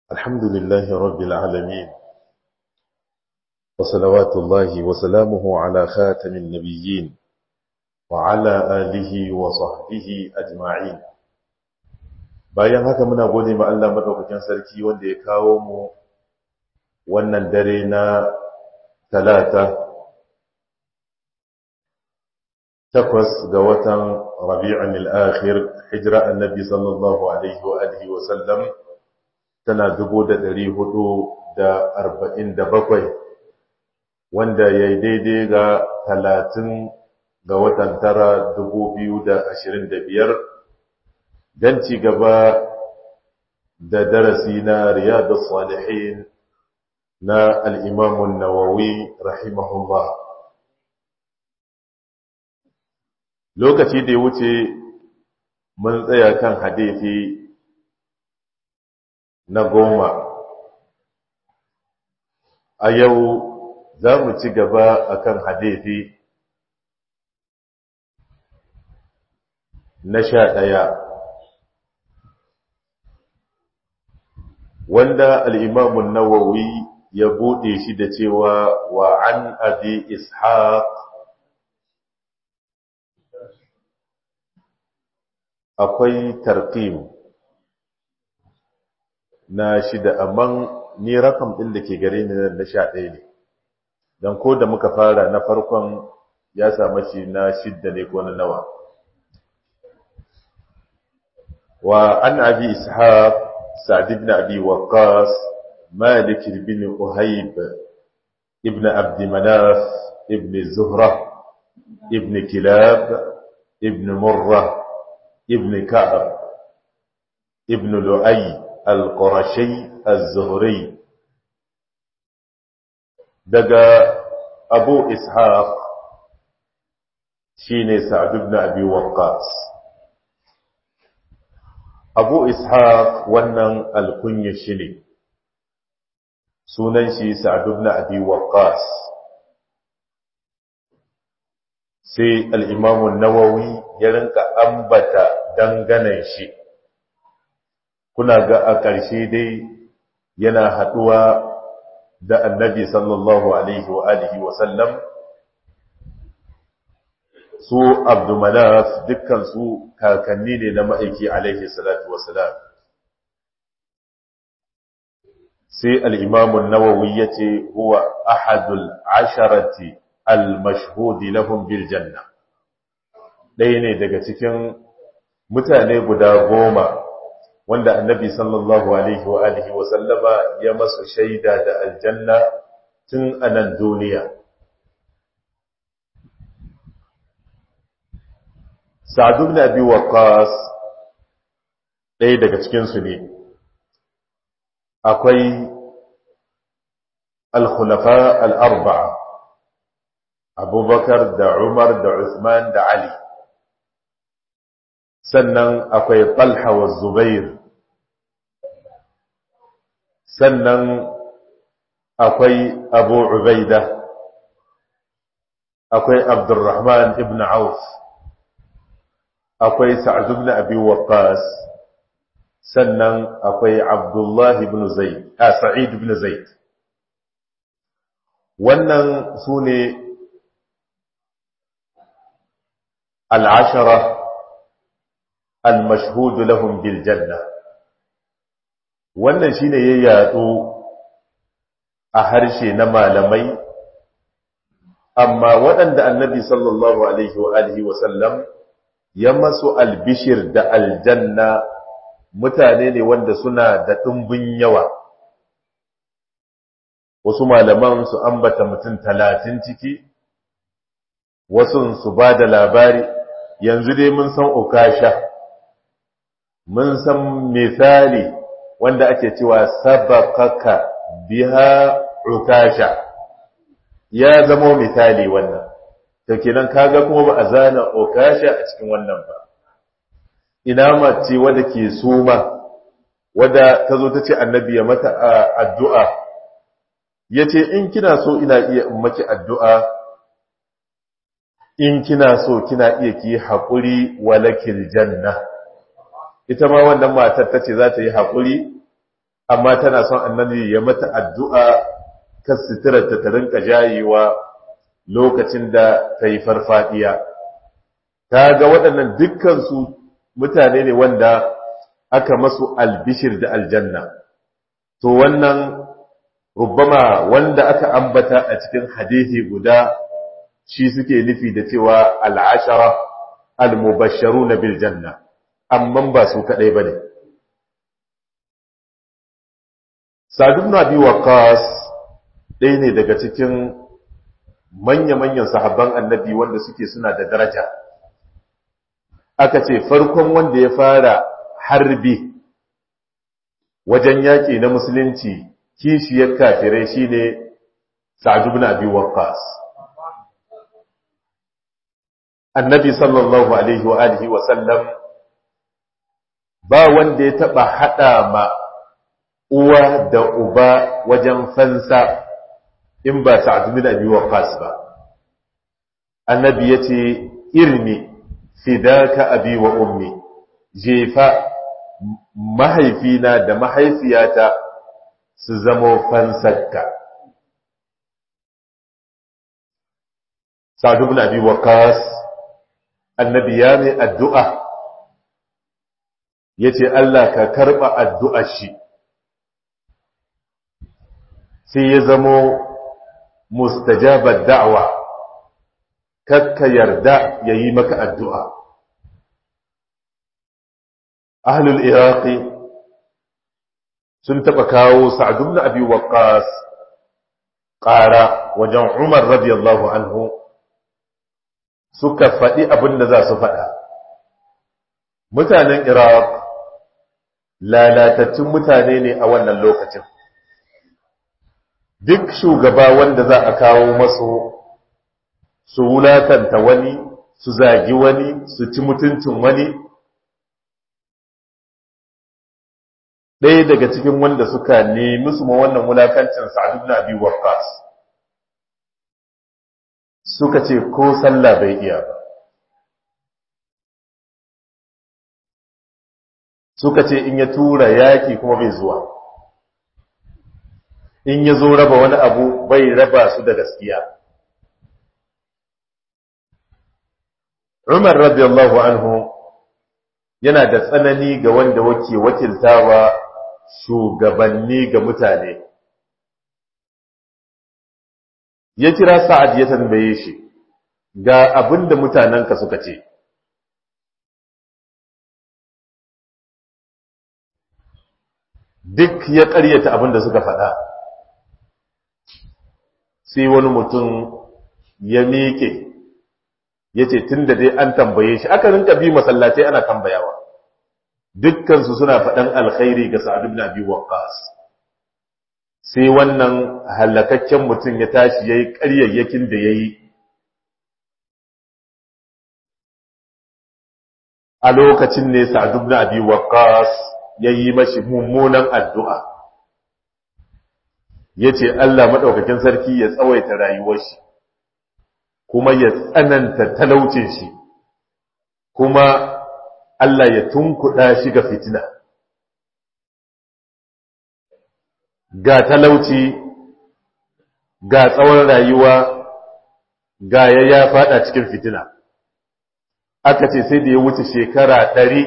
الحمد لله رب العالمين وصلوات الله وسلامه على خاتم النبيين وعلى آله وصحبه أجمعين bayan haka muna gode ma Allah madaukakin sarki wanda ya kawo mu wannan dare na talata takwas ga watan rabi'un al-akhir hijra annabi sallallahu alaihi wa alihi wa sallam tana bakwai, wanda yayi daidai ga talatin ga watan tara biyar, dan ci gaba da darasi na riyadus salihin na al-imam an-nawawi rahimahullah lokaci da ya wuce mun tsaya kan hadisi na goma a yau za mu ci gaba akan hadisi na sha ɗaya wanda al'imamun nawawi ya buɗe shi da cewa wa an abi ishaq akwai tarqim na shida amma ni rakam ɗin da ke gare ni na sha ɗaya ne don ko da muka fara na farkon ya samu shi na shidda ne ko na nawa wa an abi ishaq sa'd ibn abi waqqas malik ibn uhayb ibn abd manaf ibn zuhra ibn kilab ibn murrah ابن كعب ابن لؤي القرشي الزهري دقى أبو إسحاق شيني سعد بن أبي وقاص أبو إسحاق ونن الكني شني سننشي سعد بن أبي وقاص sai al'imamun nawawi ya rinka ambata danganan shi kuna ga a ƙarshe dai yana haɗuwa da annabi sallallahu alaihi wa alihi wa sallam su abdumanaf dukkan su kakanni ne na ma'aiki alaihi salatu wasalam sai al'imamun nawawi ya ce huwa ahadul asharati al-mashhudi lahum bil janna ɗaya ne daga cikin mutane guda goma wanda annabi sallallahu alaihi wa alihi wa sallama ya masu shaida da aljanna tun a nan duniya sa'adu ibn abi waqqas ɗaya daga cikin su ne akwai al-khulafa al-arba'a abubakar da umar da usman da ali sannan akwai talha wa zubair sannan akwai abu ubaida akwai abdurrahman ibn auf akwai sa'ad ibn abi waqqas sannan akwai abdullah ibn zaid a sa'id ibn zaid wannan sune العشرة المشهود لهم بالجنة wannan shine ya yatsu a harshe na malamai amma waɗanda annabi sallallahu alaihi wa alihi wa sallam ya masu albishir da aljanna mutane ne wanda suna da ɗumbin yawa wasu malaman su ambata mutum talatin ciki wasu su ba da labari yanzu dai mun san ukasha mun san misali wanda ake cewa sabaqaka biha ukasha ya zama misali wannan to kenan kaga kuma ba a zana ukasha a cikin wannan ba ina mace wadda ke suma wadda ta zo ta ce annabi ya mata addu'a ya ce in kina so ina iya in maki addu'a in kina so kina iya ki haƙuri walakil janna ita ma wannan matar ta ce za ta yi haƙuri amma tana son annabi ya mata addu'a kan suturarta ta rinka jayewa lokacin da ta yi farfadiya ta ga waɗannan dukkansu mutane ne wanda aka masu albishir da aljanna to wannan rubbama wanda aka ambata a cikin hadithi guda shi suke nufi da cewa al'ashara al-mubasharu na biljanna amma ba su kaɗai ba ne sadu na biyu waqas ɗaya ne daga cikin manya-manyan sahabban annabi wanda suke suna da daraja aka ce farkon wanda ya fara harbi wajen yaƙi na musulunci kishiyar kafirai shine sa'ad ibn abi waqqas annabi sallallahu alaihi wa alihi wa sallam ba wanda ya taba hada ma uwa da uba wajen fansa in ba sa'ad ibn abi waqqas ba annabi yace irmi fidaka abi wa ummi jefa mahaifina da mahaifiyata su zamo fansarka sa'ad ibn abi waqqas annabi ya mai addu'a yace Allah ka karba addu'ar shi sai ya zamo mustajabar da'wa kakka yarda yayi maka addu'a ahlul iraqi sun taba kawo sa'ad ibn abi waqqas ƙara wajen umar radiyallahu anhu suka faɗi abin da za su faɗa mutanen iraq lalatattun mutane ne a wannan lokacin duk shugaba wanda za a kawo masu su wulatanta wani su zagi wani su ci mutuncin wani ɗaya daga cikin wanda suka nemi su ma wannan wulakancin sa'ad ibn abi waqqas suka ce ko sallah bai iya ba suka ce in ya tura yaki kuma bai zuwa in ya zo raba wani abu bai raba su da gaskiya Umar radiyallahu anhu yana da tsanani ga wanda wake wakiltawa shugabanni ga mutane ya kira sa'ad ya tambaye shi ga abin da mutanenka suka ce duk ya ƙaryata abin da suka faɗa sai wani mutum ya miƙe ya ce tun da dai an tambaye shi aka rinka bi masallatai ana tambayawa dukkansu suna faɗan alkhairi ga sa'ad ibn abi waqqas sai wannan halakakken mutum ya tashi yayi ƙaryayyakin da yayi a lokacin ne sa'ad ibn abi waqqas yayi mashi mummunan addu'a yace Allah madaukakin sarki ya tsawaita rayuwar shi kuma ya tsananta talaucin shi kuma Allah ya tunkuɗa shi ga fitina ga talauci ga tsawon rayuwa ga ya ya fada cikin fitina aka ce sai da ya wuce shekara ɗari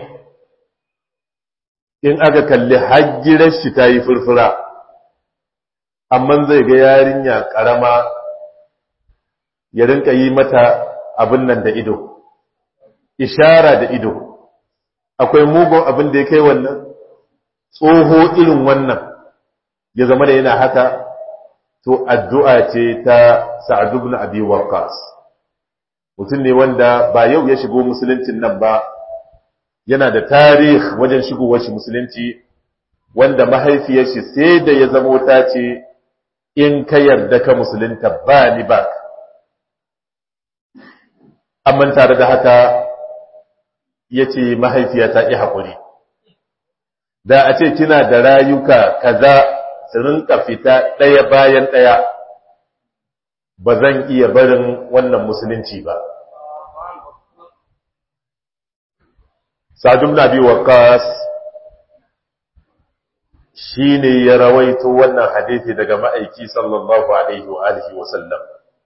in aka kalli hajjirar shi ta yi furfura amma zai ga yarinya ƙarama ya rinka yi mata abin nan da ido ishara da ido akwai mugun abin da ya kai wannan tsoho irin wannan ya zama da yana haka to addu'a ce ta sa'ad ibn abi waqqas mutum ne wanda ba yau ya shigo musuluncin nan ba yana da tarih wajen shigowar shi musulunci wanda mahaifiyar shi sai da ya zama ta ce in ka yarda ka musulunta ba ni ba amma tare da haka ya ce mahaifiya ta ƙi haƙuri da a ce kina da rayuka kaza su rinka fita ɗaya bayan ɗaya ba zan iya barin wannan musulunci ba sa'ad ibn abi waqqas shi ne ya rawaito wannan hadithi daga ma'aiki sallallahu alaihi wa alihi wa sallam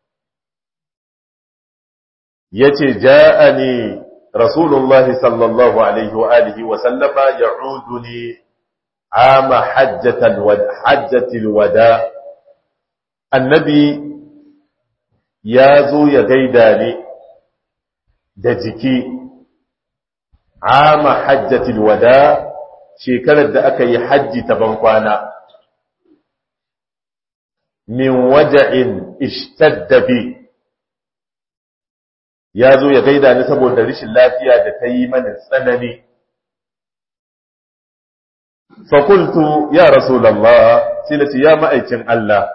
ya ce ja'ani rasulullahi sallallahu alaihi wa alihi wa sallama ya'udu ne ama hajjatil wada annabi ya zo ya gaida ne da jiki ama hajjatil wada shekarar da aka yi hajji ta bankwana min waja'in ishtadda bi ya zo ya gaida ni saboda rashin lafiya da ta yi mani tsanani fakultu ya rasulallah sai na ce ya ma'aikin Allah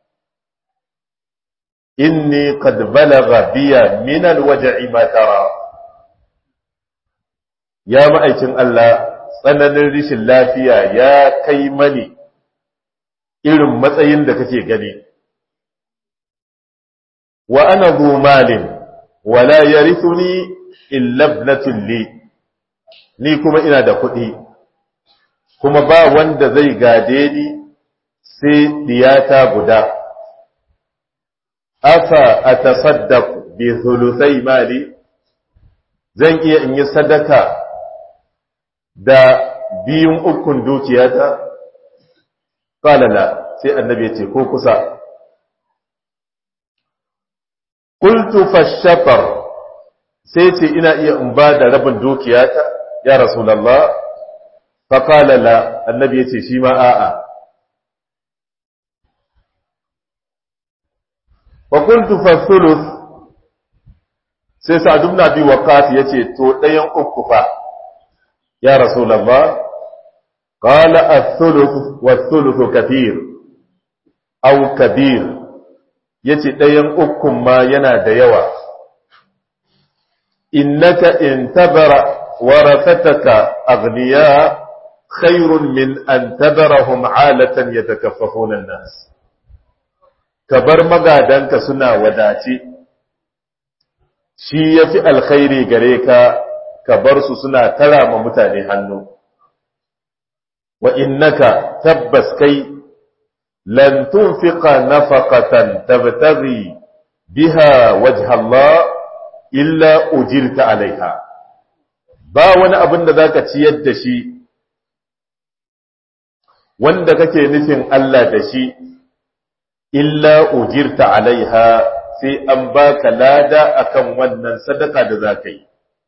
inni qad balagha biya min alwaja'i ma tara ya ma'aikin Allah tsananin rishin lafiya ya kai mani irin matsayin da kake gani wa ana zu malin wala yarithuni illa ibnatun li ni kuma ina da kuɗi kuma ba wanda zai gade ni sai diyata guda afa atasaddaq bi thuluthai mali zan iya in yi sadaka da biyun ukun dukiyata qalala sai annabi ya ce ko kusa qultu fashatar sai ce ina iya in ba da rabin dukiyata ya rasulullah fa qala la annabi ya ce shi ma a'a wa qultu fa thuluth sai sa'd ibn abi waqas yace to dayan uku fa ya rasulullah qala ath-thuluth wath-thuluth kathir aw kabir yace dayan ukun ma yana da yawa innaka intabara warathataka aghniya khairun min an tabarahum alatan yatakaffafuna an-nas kabar magadanka suna wadace shi yafi alkhairi gare ka ka bar su suna tara ma mutane hannu wa innaka tabbas kai lan tunfiqa nafaqatan tabtaghi biha wajha Allah illa ujirta alaiha ba wani abin da zaka ciyar da shi wanda kake nufin Allah da shi illa ujirta alaiha sai an baka lada akan wannan sadaka da zaka yi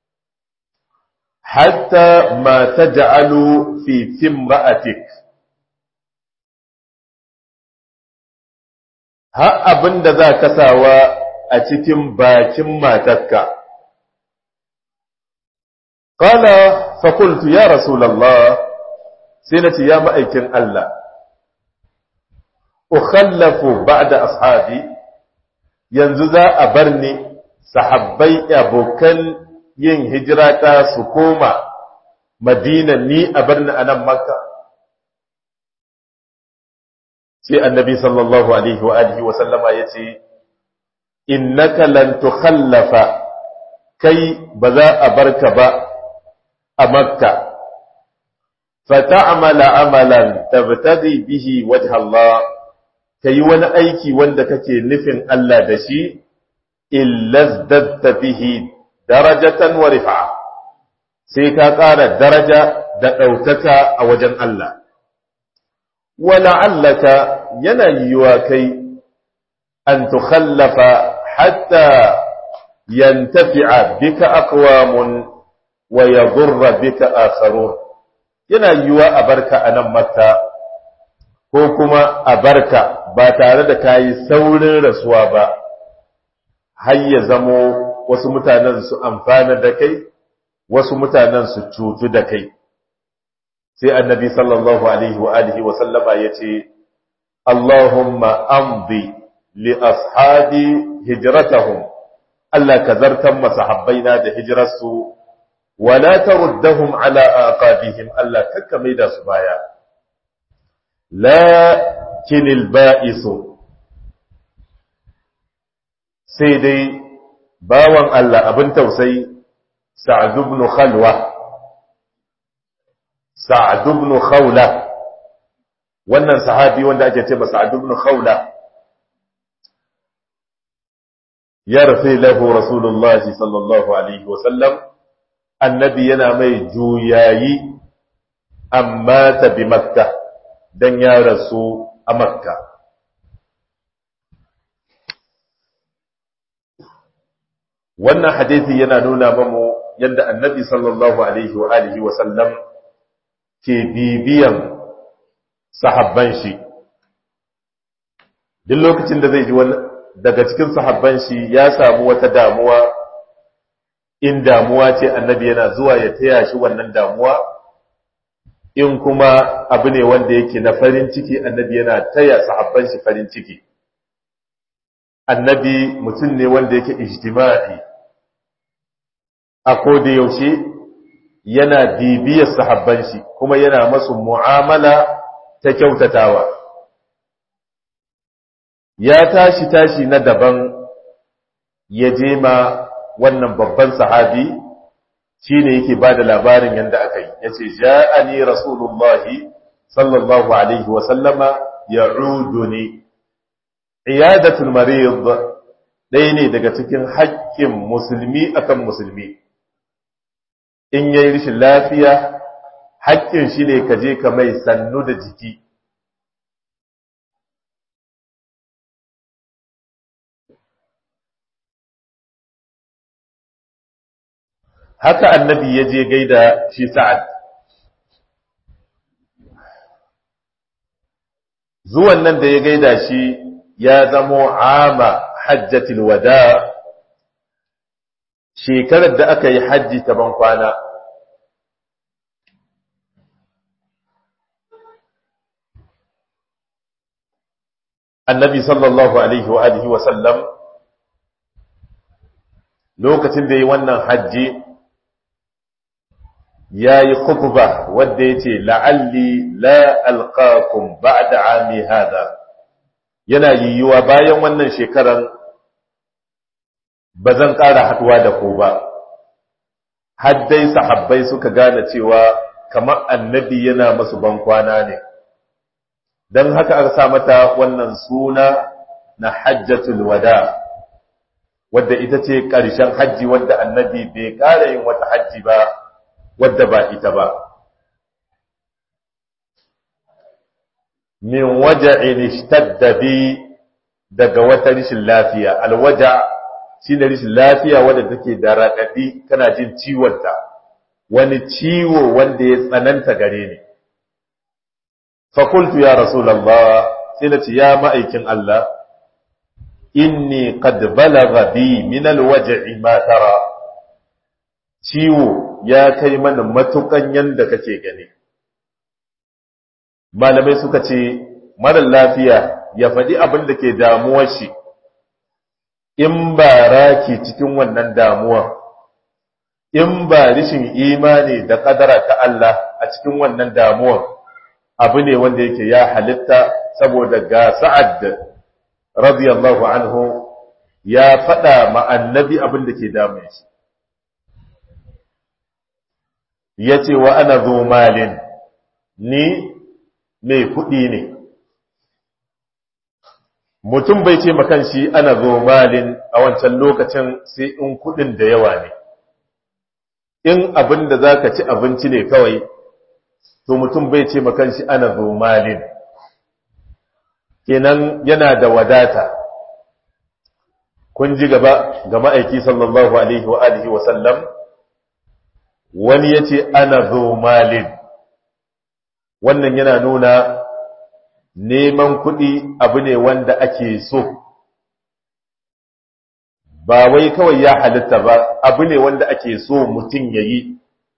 hatta ma taj'alu fi timra'atik ha abinda za ka sawa a cikin bakin matarka qala fa qultu ya rasulullah sai nace ya ma'aikin Allah ukhallafu ba'da ashabi yanzu za a bar ni sahabbai abokan yin hijira ta su koma madina ni a bar ni a nan makka sai annabi sallallahu alaihi wa alihi wa sallama yace innaka lan tukhallafa kai ba za a barka ba a makka fata'amala amalan tabtadi bihi wajha Allah kai wani aiki wanda kake nufin Allah da shi illazdatta bihi darajatan wa rifa'a sai ka ƙara daraja da ɗaukaka a wajen Allah wala'allaka yana yiwa kai an tukhallafa hatta yantafi'a bika aqwamun wa yadurra bika akharun yana yiwa a barka a nan makka ko kuma a barka ba tare da kayi saurin rasuwa ba har ya zamo wasu mutanen su amfana da kai wasu mutanen su cutu da kai sai annabi sallallahu alaihi wa alihi wa sallama yace Allahumma amdi li ashabi hijratahum Allah ka zartan masahabbaina da hijrarsu wala taruddahum ala aqabihim Allah kakka maida su baya lakinil ba'isu sai dai bawan Allah abin tausayi Sa'ad ibn Khalwa Sa'ad ibn Khawla wannan sahabi wanda ake ce masa ibn khawla ya rafi lahu rasulullahi sallallahu alaihi wasallam annabi yana mai juyayi amma ta bi makka don ya rasu a makka wannan hadithi yana nuna mamu yadda annabi sallallahu alaihi wa alihi wasallam ke bibiyan sahabban shi duk lokacin da zai ji daga cikin sahabban shi ya samu wata damuwa in damuwa ce annabi yana zuwa ya taya shi wannan damuwa in kuma abu ne wanda yake na farin ciki annabi yana taya sahabban shi farin ciki annabi mutum ne wanda yake ijtima'i a koda yaushe yana bibiyar sahabban shi kuma yana masu mu'amala ta kyautatawa ya tashi tashi na daban ya je ma wannan babban sahabi shi ne yake ba da labarin yadda aka yi ya ce ja'ani rasulullahi sallallahu alaihi wasallama ya ne iyadatul marid ɗaya ne daga cikin haƙƙin musulmi akan musulmi in yayi rishin lafiya haƙƙin shi ne ka je ka mai sannu da jiki haka annabi ya je gaida shi sa'ad zuwan nan da ya gaida shi ya zamo ama hajjatil wada shekarar da aka yi hajji ta ban kwana annabi sallallahu alaihi wa alihi wa sallam lokacin da yi wannan hajji ya yi khutba wadda ya ce la'alli la alqakum ba'da ami hada yana yiwuwa bayan wannan shekaran ba zan ƙara haɗuwa da ku ba haddai sahabbai suka gane cewa kamar annabi yana masu bankwana ne don haka aka sa mata wannan suna na hajjatul wada wadda ita ce ƙarshen hajji wadda annabi bai ƙara yin wata hajji ba wadda ba ita ba min waja'in ishtadda bi daga wata rishin lafiya alwaja shine rishin lafiya wadda take da raɗaɗi kana jin ciwonta wani ciwo wanda ya tsananta gare ni fakultu ya rasulallah sai na ce ya ma'aikin Allah inni qad balagha bi min alwaj'i ma tara ciwo ya kai mana matukan yanda kake gani malamai suka ce marar lafiya ya faɗi abin da ke damuwar shi in ba raki cikin wannan damuwa in ba rishin imani da ƙadara ta Allah a cikin wannan damuwar abu ne wanda yake ya halitta saboda ga sa'ad radiyallahu anhu ya faɗa ma annabi abin da ke damun shi ya ce wa ana zo malin ni mai kuɗi ne mutum bai ce makan shi ana zo malin a wancan lokacin sai in kuɗin da yawa ne in abin da za ka ci abinci ne kawai to mutum bai ce makan shi ana zo malin kenan yana da wadata kun ji gaba ga ma'aiki sallallahu alaihi wa alihi wa sallam wani ya ce ana zo malin wannan yana nuna neman kuɗi abu ne wanda ake so ba wai kawai ya halitta ba abu ne wanda ake so mutum ya yi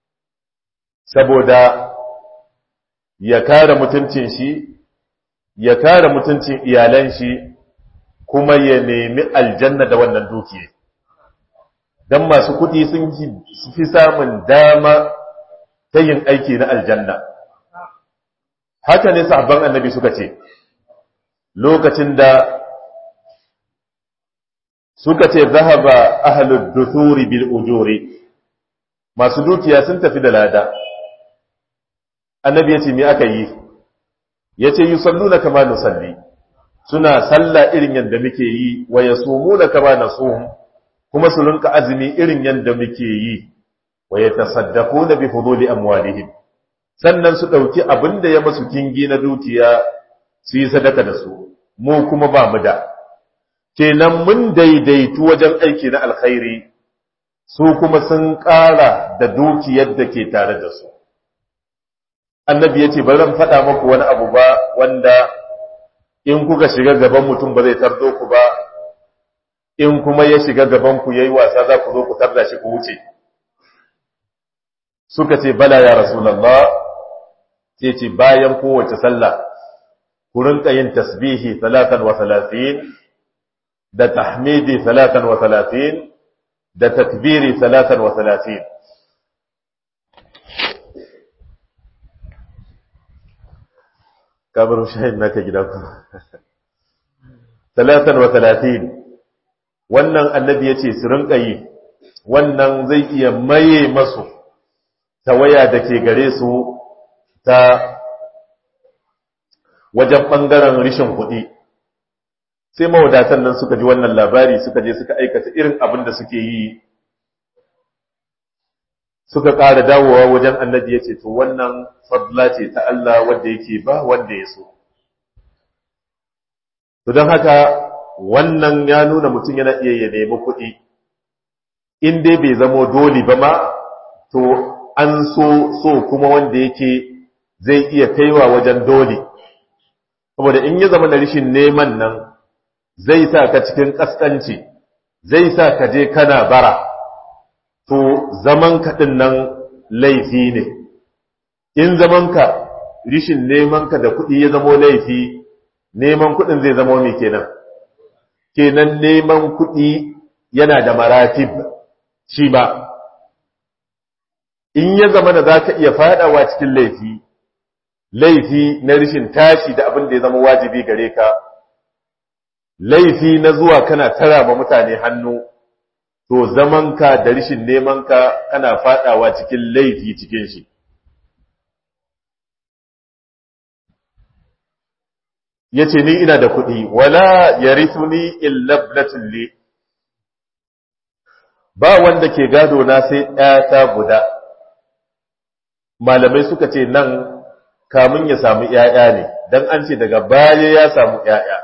saboda ya kare mutuncin shi ya kare mutuncin iyalan shi kuma ya nemi aljanna da wannan dukiya don masu kuɗi sun fi samun dama ta yin aiki na aljanna haka ne sahabban annabi suka ce lokacin da suka ce zahaba ahlud duthuri bil ujuri masu dukiya sun tafi da lada annabi ya ce me aka yi yace yusalluna kama nusalli suna sallah irin yadda muke yi wa yasumuna kama nasum kuma su rinka azumi irin yadda muke yi wa yatasaddaquna bi fuduli amwalihim sannan su dauki abinda ya masu kingi na dukiya su yi sadaka da su mu kuma ba mu da kenan mun daidaitu wajen aiki na alkhairi su kuma sun ƙara da dukiyar da ke tare da su annabi ya ce ba zan faɗa maku wani abu ba wanda in kuka shiga gaban mutum ba zai tardo ku ba in kuma ya shiga gaban ku yayi wasa za ku zo ku tarda shi ku wuce suka ce bala ya rasulullah sai ce bayan kowace sallah ku rinka yin tasbihi 33 da tahmidi 33 da takbiri 33 kamar shahin naka gida ku 33 wannan annabi yace su rinka yi wannan zai iya maye masu tawaya da ke gare su ta wajen ɓangaren rishin kuɗi sai mawadatan nan suka ji wannan labari suka je suka aikata irin abin da suke yi suka ƙara dawowa wajen annabi ya ce to wannan fadla ce ta Allah wanda yake ba wanda ya so to don haka wannan ya nuna mutum yana iya ya nemi kuɗi in dai bai zamo dole ba ma to an so so kuma wanda yake zai iya kaiwa wajen dole saboda in ya zama da rishin neman nan zai sa ka cikin kaskanci zai sa ka je kana bara to zaman kaɗin nan laifi ne in zaman ka rishin neman ka da kuɗi ya zamo laifi neman kuɗin zai zama mai kenan kenan neman kuɗi yana da maratib shi ba in ya zama da za ka iya faɗawa cikin laifi laifi na rishin tashi da abin da ya zama wajibi gare ka laifi na zuwa kana tara ma mutane hannu to zamanka da rishin nemanka kana fadawa cikin laifi cikin shi yace ni ina da kuɗi wala yarithuni illa ibnatun li ba wanda ke gado na sai ɗaya guda malamai suka ce nan kamun ya samu ‘ya'ya ne, don an ce daga baya ya samu ‘ya'ya.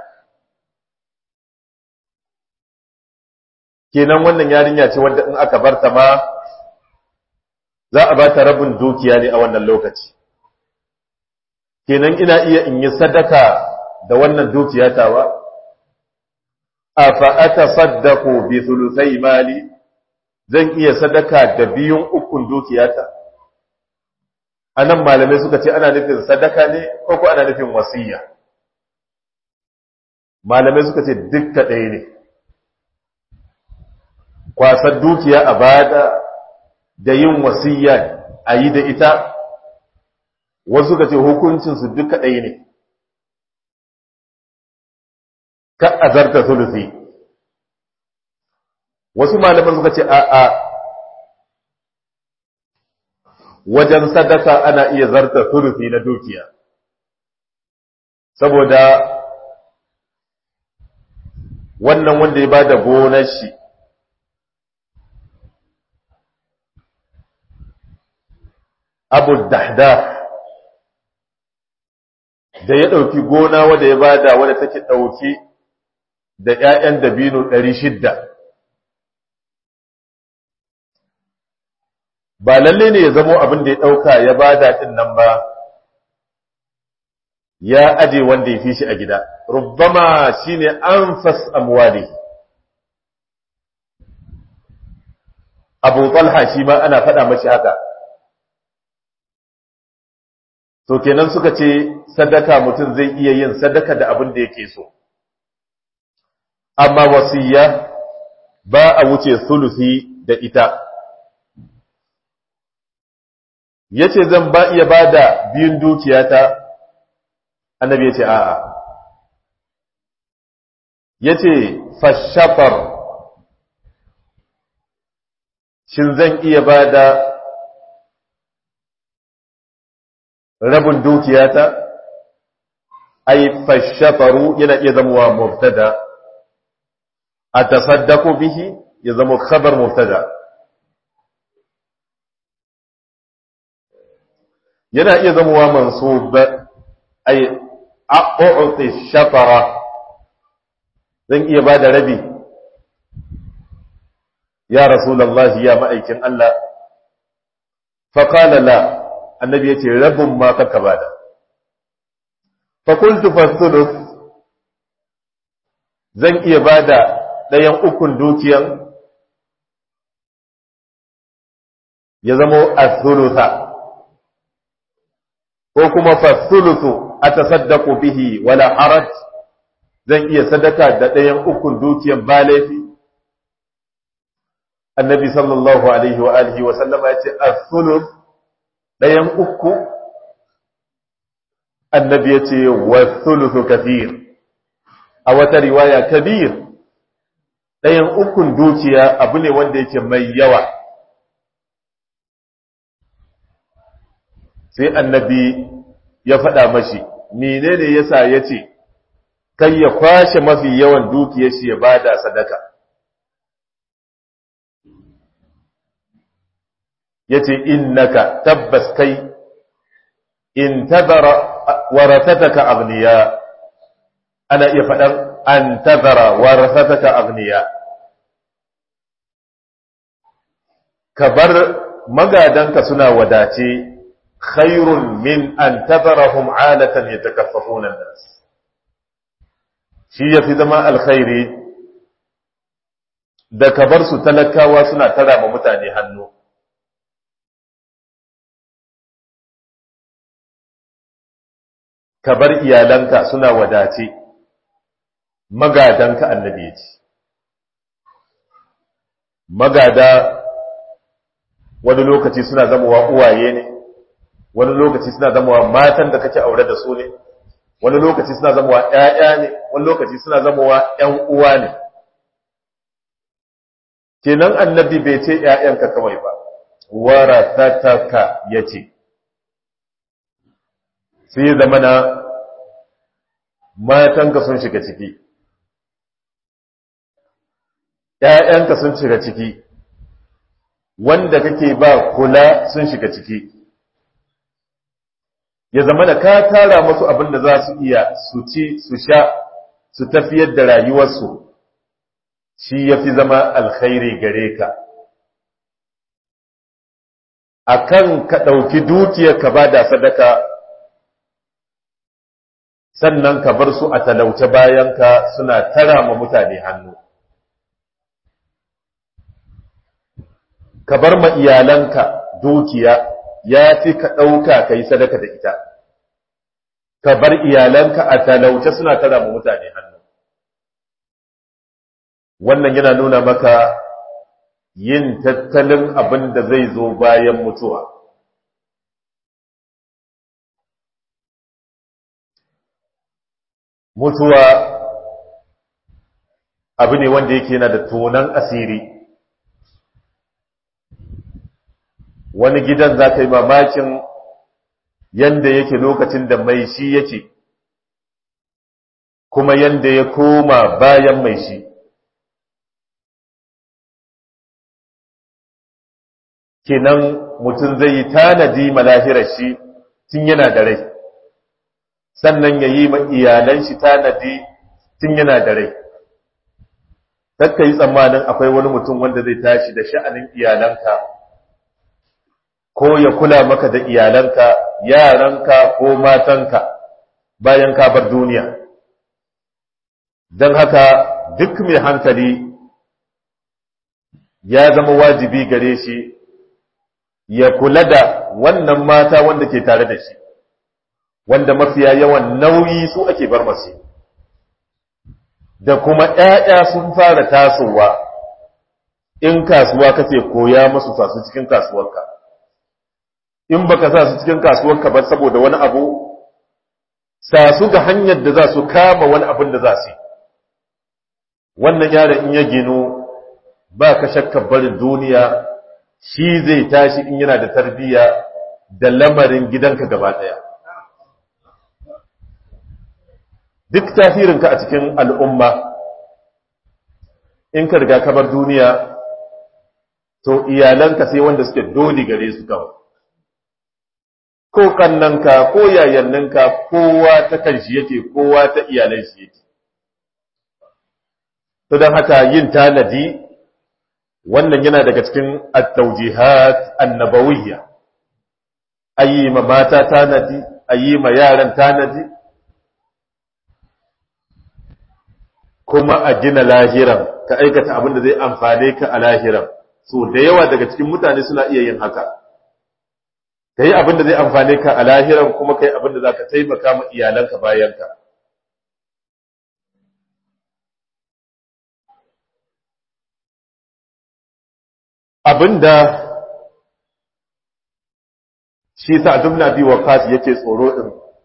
Kenan wannan yarinya ce wadda in aka barta ma za a ba ta rabin dukiya ne a wannan lokaci. Kenan ina iya in yi sadaka da wannan dukiya tawa? A fa'ata saddaku bi sulusai mali, zan iya sadaka da biyun ukun dukiyata. a nan malamai suka ce ana nufin sadaka ne ko ko ana nufin wasiya malamai suka ce dukka ɗaya ne kwasar dukiya a bada da yin wasiya a yi da ita wasu suka ce hukuncinsu duka ɗaya ne ka azarta sulusi wasu malaman suka ce a'a wajen sadaka ana iya zarta turufi na dukiya saboda wannan wanda ya bada gonar shi abu dahda da ya ɗauki gona wadda ya bada wadda take ɗauki da ‘ya'yan dabino ɗari shidda ba lalle ne ya zamo abin da ya ɗauka ya ba daɗin nan ba ya aje wanda ya fi shi a gida rubbama shi ne an fas amwali abu talha shi ma ana faɗa mashi haka to kenan suka ce sadaka mutum zai iya yin sadaka da abin da yake so amma wasiya ba a wuce sulusi da ita ya ce zan ba iya ba da biyun dukiyata annabi ya ce a'a ya ce fashafar shin zan iya ba da rabin dukiyata ai fashafaru yana iya zamowa mubtada a tasaddaku bihi ya zama khabar mubtada yana iya zamowa mansub ai a'u'ti shafara zan iya bada rabi ya rasulullahi ya ma'aikin Allah fa qala la annabi yace rabun ma kaka bada fa qultu fa thuluth zan iya bada dayan ukun dukiyan ya zamo as-thulutha ko kuma fa thuluthu atasaddaqu bihi wala haraj zan iya sadaka da ɗayan ukun dukiyan ba laifi annabi sallallahu alaihi wa alihi wa sallama ya ce as-sulus ɗayan uku annabi ya ce wa sulusu kathir a wata riwaya kabir ɗayan ukun dukiya abu ne wanda yake mai yawa sai annabi ya faɗa mashi menene yasa ya ce kai ya kwashe mafi yawan dukiyar shi ya bada sadaka yace innaka tabbas kai in tadara warathataka aghniya ana iya faɗan an tadara warathataka aghniya ka bar magadanka suna wadace khairun min an tadarahum alatan yatakaffafuna an-nas shi yafi zama alkhairi da ka bar su talakawa suna tara ma mutane hannu ka bar iyalanka suna wadace magadanka annabi ya ce magada wani lokaci suna zamowa uwaye ne wani lokaci suna zamowa matan da kake aure da su ne wani lokaci suna zamowa ƴaƴa ne wani lokaci suna zamowa ƴan uwa ne kenan annabi bai ce ƴaƴanka kawai ba warathataka yace sai ya zama na matanka sun shiga ciki ‘ya'yanka sun shiga ciki wanda kake ba kula sun shiga ciki ya zama da ka tara masu abin da za su iya su ci su sha su tafiyar da rayuwarsu shi ya fi zama alkhairi gare ka a kan ka ɗauki dukiyar ka ba da sadaka sannan ka bar su a talauce bayanka suna tara ma mutane hannu ka bar ma iyalanka dukiya ya fi ka ɗauka ka yi sadaka da ita ka bar iyalanka a talauce suna tara ma mutane hannu wannan yana nuna maka yin tattalin abin da zai zo bayan mutuwa mutuwa abu ne wanda yake yana da tonan asiri wani gidan za ka yi mamakin yanda yake lokacin da mai shi yake kuma yanda ya koma bayan mai shi kenan mutum zai yi tanadi malahirar shi tun yana da rai sannan ya yi iyalan shi tanadi tun yana da rai takka yi tsammanin akwai wani mutum wanda zai tashi da sha'anin iyalanka ko ya kula maka da iyalanka yaranka ko matanka bayan ka bar duniya don haka duk mai hankali ya zama wajibi gare shi ya kula da wannan mata wanda ke tare da shi wanda mafiya yawan nauyi su ake bar masu da kuma ‘ya'ya sun fara tasowa in kasuwa kace koya masu sasu cikin kasuwarka in baka sa su cikin kasuwarka ba saboda wani abu sa su ga hanyar da za su kama wani abin da za su wannan yaron in ya gino ba ka shakkar barin duniya shi zai tashi in yana da tarbiyya da lamarin gidanka gaba ɗaya duk tasirinka a cikin al'umma in ka riga kamar duniya to iyalanka sai wanda suke dole gare su kawai ko kannanka ko yayanninka kowa ta kanshi yake kowa ta iyalan shi yake to don haka yin tanadi wannan yana daga cikin at-tawjihat annabawiyya ayi ma mata tanadi ayi ma yaran tanadi kuma a gina lahiran ka aikata abin da zai amfane ka a lahiran so da yawa daga cikin mutane suna iya yin haka ka yi abin da zai amfane ka a lahiran kuma ka yi abin da za ka taimaka ma iyalanka bayanka abin da shi sa dubna biyu wa kasi yake tsoro ɗin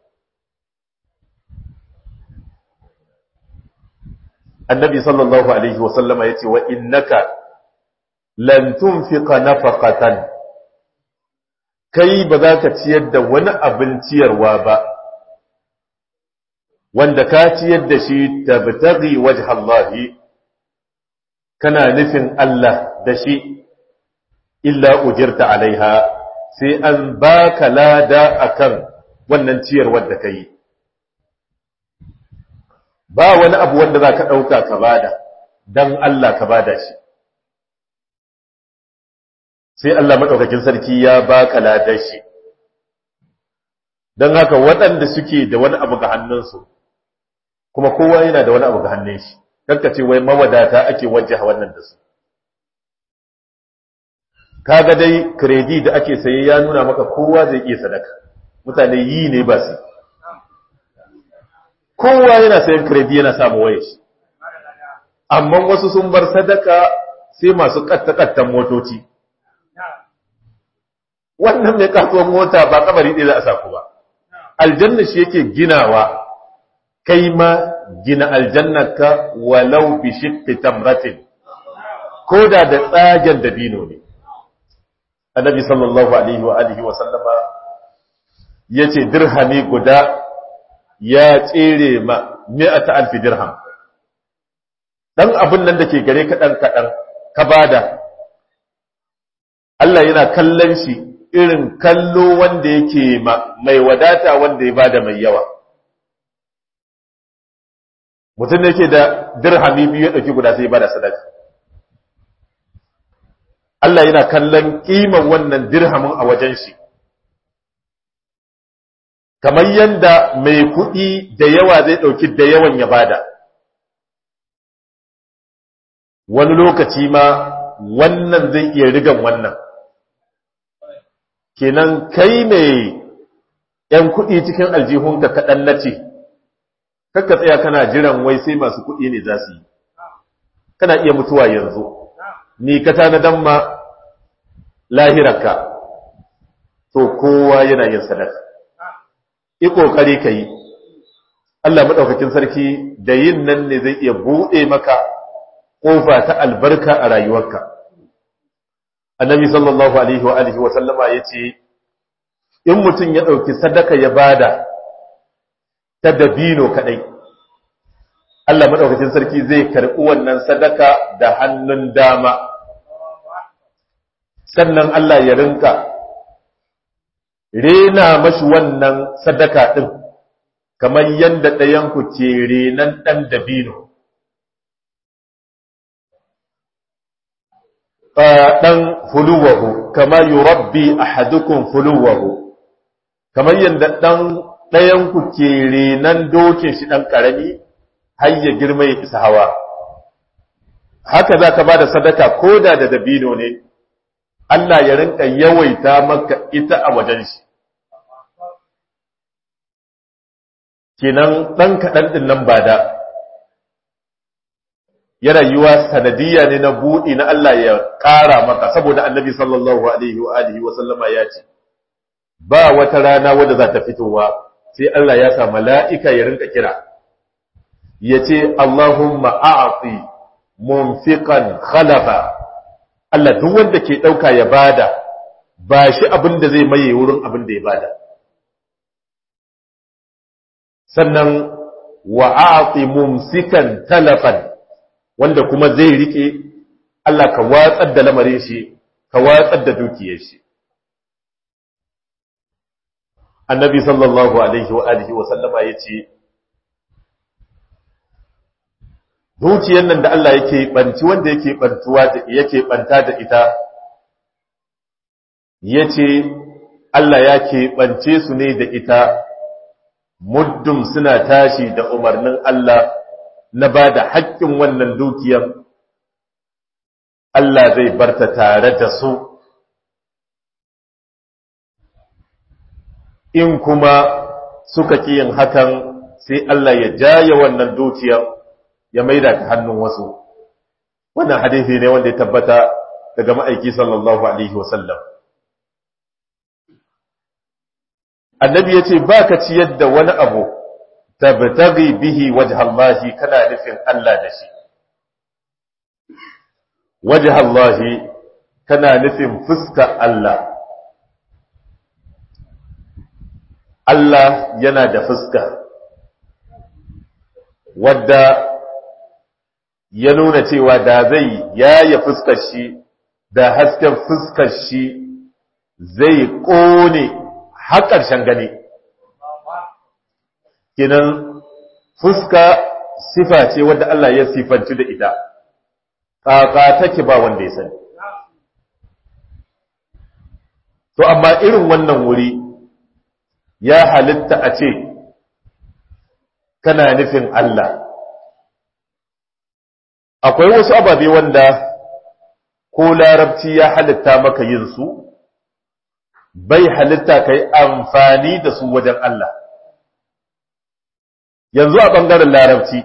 annabi sallallahu alaihi wasallama ya ce wa innaka lan tunfiqa nafaqatan kai ba za ka ciyar da wani abin ciyarwa ba wanda ka ciyar da shi tabtaghi wajha Allah kana nufin Allah da shi illa ujirta alaiha sai an baka lada akan wannan ciyarwar da kai ba wani abu wanda za ka ɗauka ka bada don Allah ka bada shi sai Allah maɗaukakin sarki ya baka ladar shi don haka waɗanda suke da wani abu ga hannunsu kuma kowa yana da wani abu ga hannun shi ce wai mawadata ake wajaha wannan da su kaga dai kredi da ake saye ya nuna maka kowa zai iya sadaka mutane yi ne ba su kowa yana sayan kredi yana samu waye shi amma wasu sun bar sadaka sai masu kattakattan motoci wannan mai kasuwan mota ba kamari ɗaya za a saku ba aljanna shi yake ginawa kai ma gina aljannarka walau bi shiqqi tamratin ko da da tsagen dabino ne annabi sallallahu alaihi wa alihi wa sallama yace dirhami guda ya tsere ma mi'ata alfi dirham dan abin nan da ke gare ka dan kadan ka bada Allah yana kallon shi irin kallo wanda yake ma mai wadata wanda ya bada mai yawa mutum da yake da dirhami biyu ya dauki guda sai ya bada sadaka Allah yana kallon kiman wannan dirhamin a wajen shi kamar yanda mai kuɗi da yawa zai ɗauki da yawan ya bada wani lokaci ma wannan zai iya rigan wannan kenan kai mai ‘yan kuɗi cikin aljihunka kaɗan na ce kakka tsaya kana jiran wai sai masu kuɗi ne za su yi kana iya mutuwa yanzu ni ka tanadan ma lahirarka to kowa yana yin sadaka yi ƙoƙari ka yi Allah maɗaukakin sarki da yin nan ne zai iya buɗe maka ƙofa ta albarka a rayuwarka annabi sallallahu alaihi wa alihi wa sallama ya ce in mutum ya ɗauki sadaka ya bada ta dabino kaɗai Allah maɗaukakin sarki zai karɓi wannan sadaka da hannun dama sannan Allah ya rinka rena mashi wannan sadaka ɗin kamar yadda ɗayanku ke renan ɗan dabino ɗan fuluwahu kama yi rabbi a hadukun fuluwahu kamar yadda ɗan ɗayanku ke renan dokin shi ɗan ƙarami har ya girma ya isa hawa haka za ka ba da sadaka ko da da dabino ne Allah ya rinka yawaita maka ita a wajen shi kenan ɗan kaɗan ɗin nan ba da yana yiwa sanadiyya ne na buɗi na Allah ya ƙara maka saboda annabi sallallahu alaihi wa alihi wa sallama ya ce ba wata rana wadda za ta fitowa sai Allah ya sa mala'ika ya rinka kira ya ce Allahumma a'ati munfiqan khalafa Allah duk wanda ke ɗauka ya bada ba shi abin da zai maye wurin abin da ya bada sannan wa a'ti mumsikan talafan wanda kuma zai rike Allah ka watsar da lamarin shi ka watsar da dukiyar shi annabi sallallahu alaihi wa alihi wa sallama yace dukiyar nan da Allah yake banci wanda yake bantuwa da yake banta da ita yace Allah ya keɓance su ne da ita muddin suna tashi da umarnin Allah na ba da haƙƙin wannan dukiyar Allah zai barta tare da su in kuma suka ƙi yin hakan sai Allah ya jaye wannan dukiyar ya maida ta hannun wasu wannan hadisi ne wanda ya tabbata daga ma'aiki sallallahu alaihi wasallam annabi ya ce ba ka ciyar da wani abu tabtaghi bihi wajhallahi kana nufin Allah da shi wajhallahi kana nufin fuska Allah Allah yana da fuska wadda ya nuna cewa da zai yaya fuskar shi da hasken fuskar shi zai ƙone har ƙarshen gani kinan fuska sifa ce wadda Allah ya sifanci da ita ƙaƙa take ba wanda ya sani to amma irin wannan wuri ya halitta a ce kana nufin Allah akwai wasu ababe wanda ko larabci ya halitta maka yin su bai halitta ka yi amfani da su wajen Allah. Yanzu a ɓangaren larabci,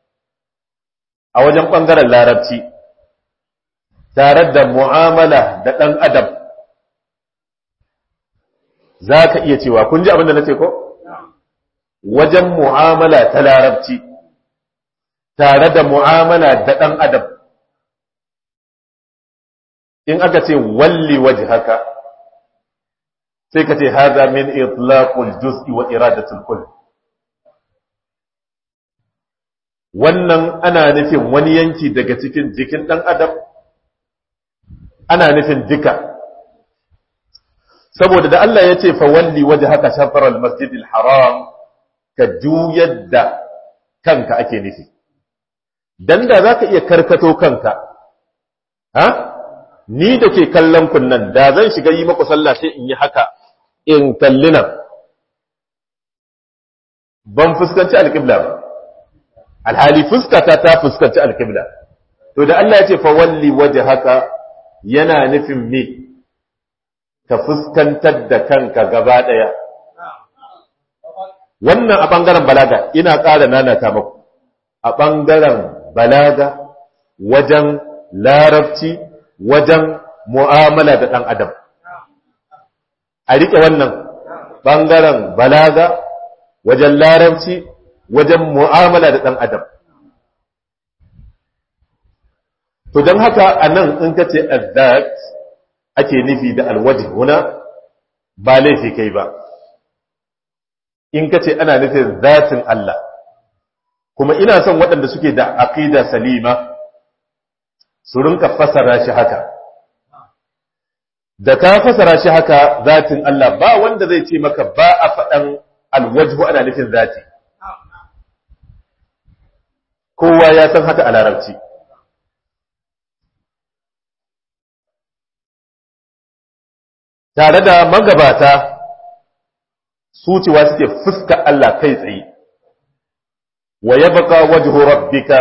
a wajen ɓangaren larabci, tare da mu'amala da ɗan adam, za ka iya cewa, kun ji abin da na ce ko? Wajen mu'amala ta larabci, tare da mu'amala da ɗan adam, in aka ce walli waje haka, sai ka ce haza min itlaqul juz'i wa iradatul kull wannan ana nufin wani yanki daga cikin jikin dan adam ana nufin duka saboda da Allah ya ce fa walli wajhaka shatr al-masjid al-haram ka juyar da kanka ake nufi dan da zaka iya karkato kanka ha ni da ke kallon kunnan da zan shiga yi maku sallah sai in yi haka in kalli nan ban fuskanci alƙibla ba alhali fuskata ta fuskanci alƙibla to da Allah ya ce fa walli waje haka yana nufin me ka fuskantar da kanka gaba ɗaya wannan a ɓangaren balaga ina ƙara nanata maku a ɓangaren balaga wajen larabci wajen mu'amala da ɗan adam a riƙe wannan ɓangaren balaga wajen larabci wajen mu'amala da ɗan adam to don haka a nan in ka ce azat ake nufi da alwaji huna ba laifi kai ba in ka ce ana nufin zatin Allah kuma ina son waɗanda suke da aqida salima su rinka fasara shi haka da ka fasara shi haka zatin Allah ba wanda zai ce maka ba a faɗan alwajhu ana nufin zati kowa ya san haka a larabci tare da magabata su cewa suke fuska Allah kai tsaye wa yabqa wajhu rabbika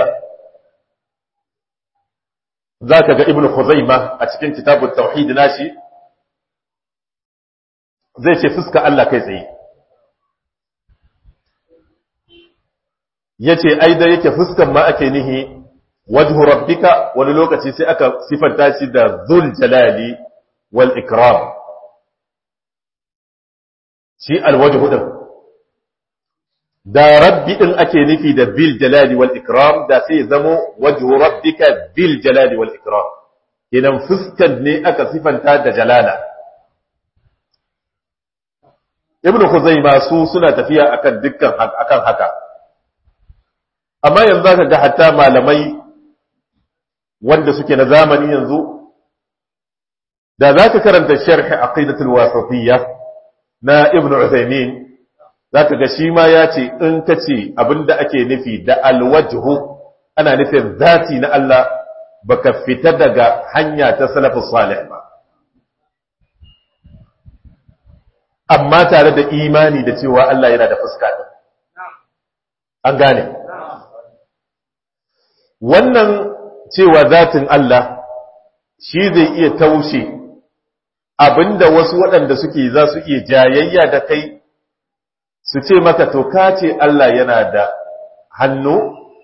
zaka ga ibnu khuzaima a cikin kitabut tauhid nashi zai ce fuska Allah kai tsaye yace ai da yake fuskan ma ake nihi wajhu rabbika wani lokaci sai aka sifanta shi da zul jalali wal ikram shi alwajhu din da rabbi din ake nufi da bil jalali wal ikram da sai zamo wajhu rabbika bil jalali wal ikram idan fuskan ne aka sifanta da jalala ibn khuzaima su suna tafiya akan dukkan akan haka amma yanzu zaka ga hatta malamai wanda suke na zamani yanzu da zaka karanta sharh aqidatul wasatiyya na ibn Uthaymeen zaka ga shi ma ya ce in kace abinda ake nufi da alwajhu ana nufin zati na Allah baka fita daga hanya ta salafus salih ba amma tare da imani da cewa Allah yana da fuska ɗin. An gane. Wannan cewa zatin Allah shi zai iya taushe abinda wasu waɗanda suke za su iya jayayya da kai su ce maka to ka ce Allah yana da hannu,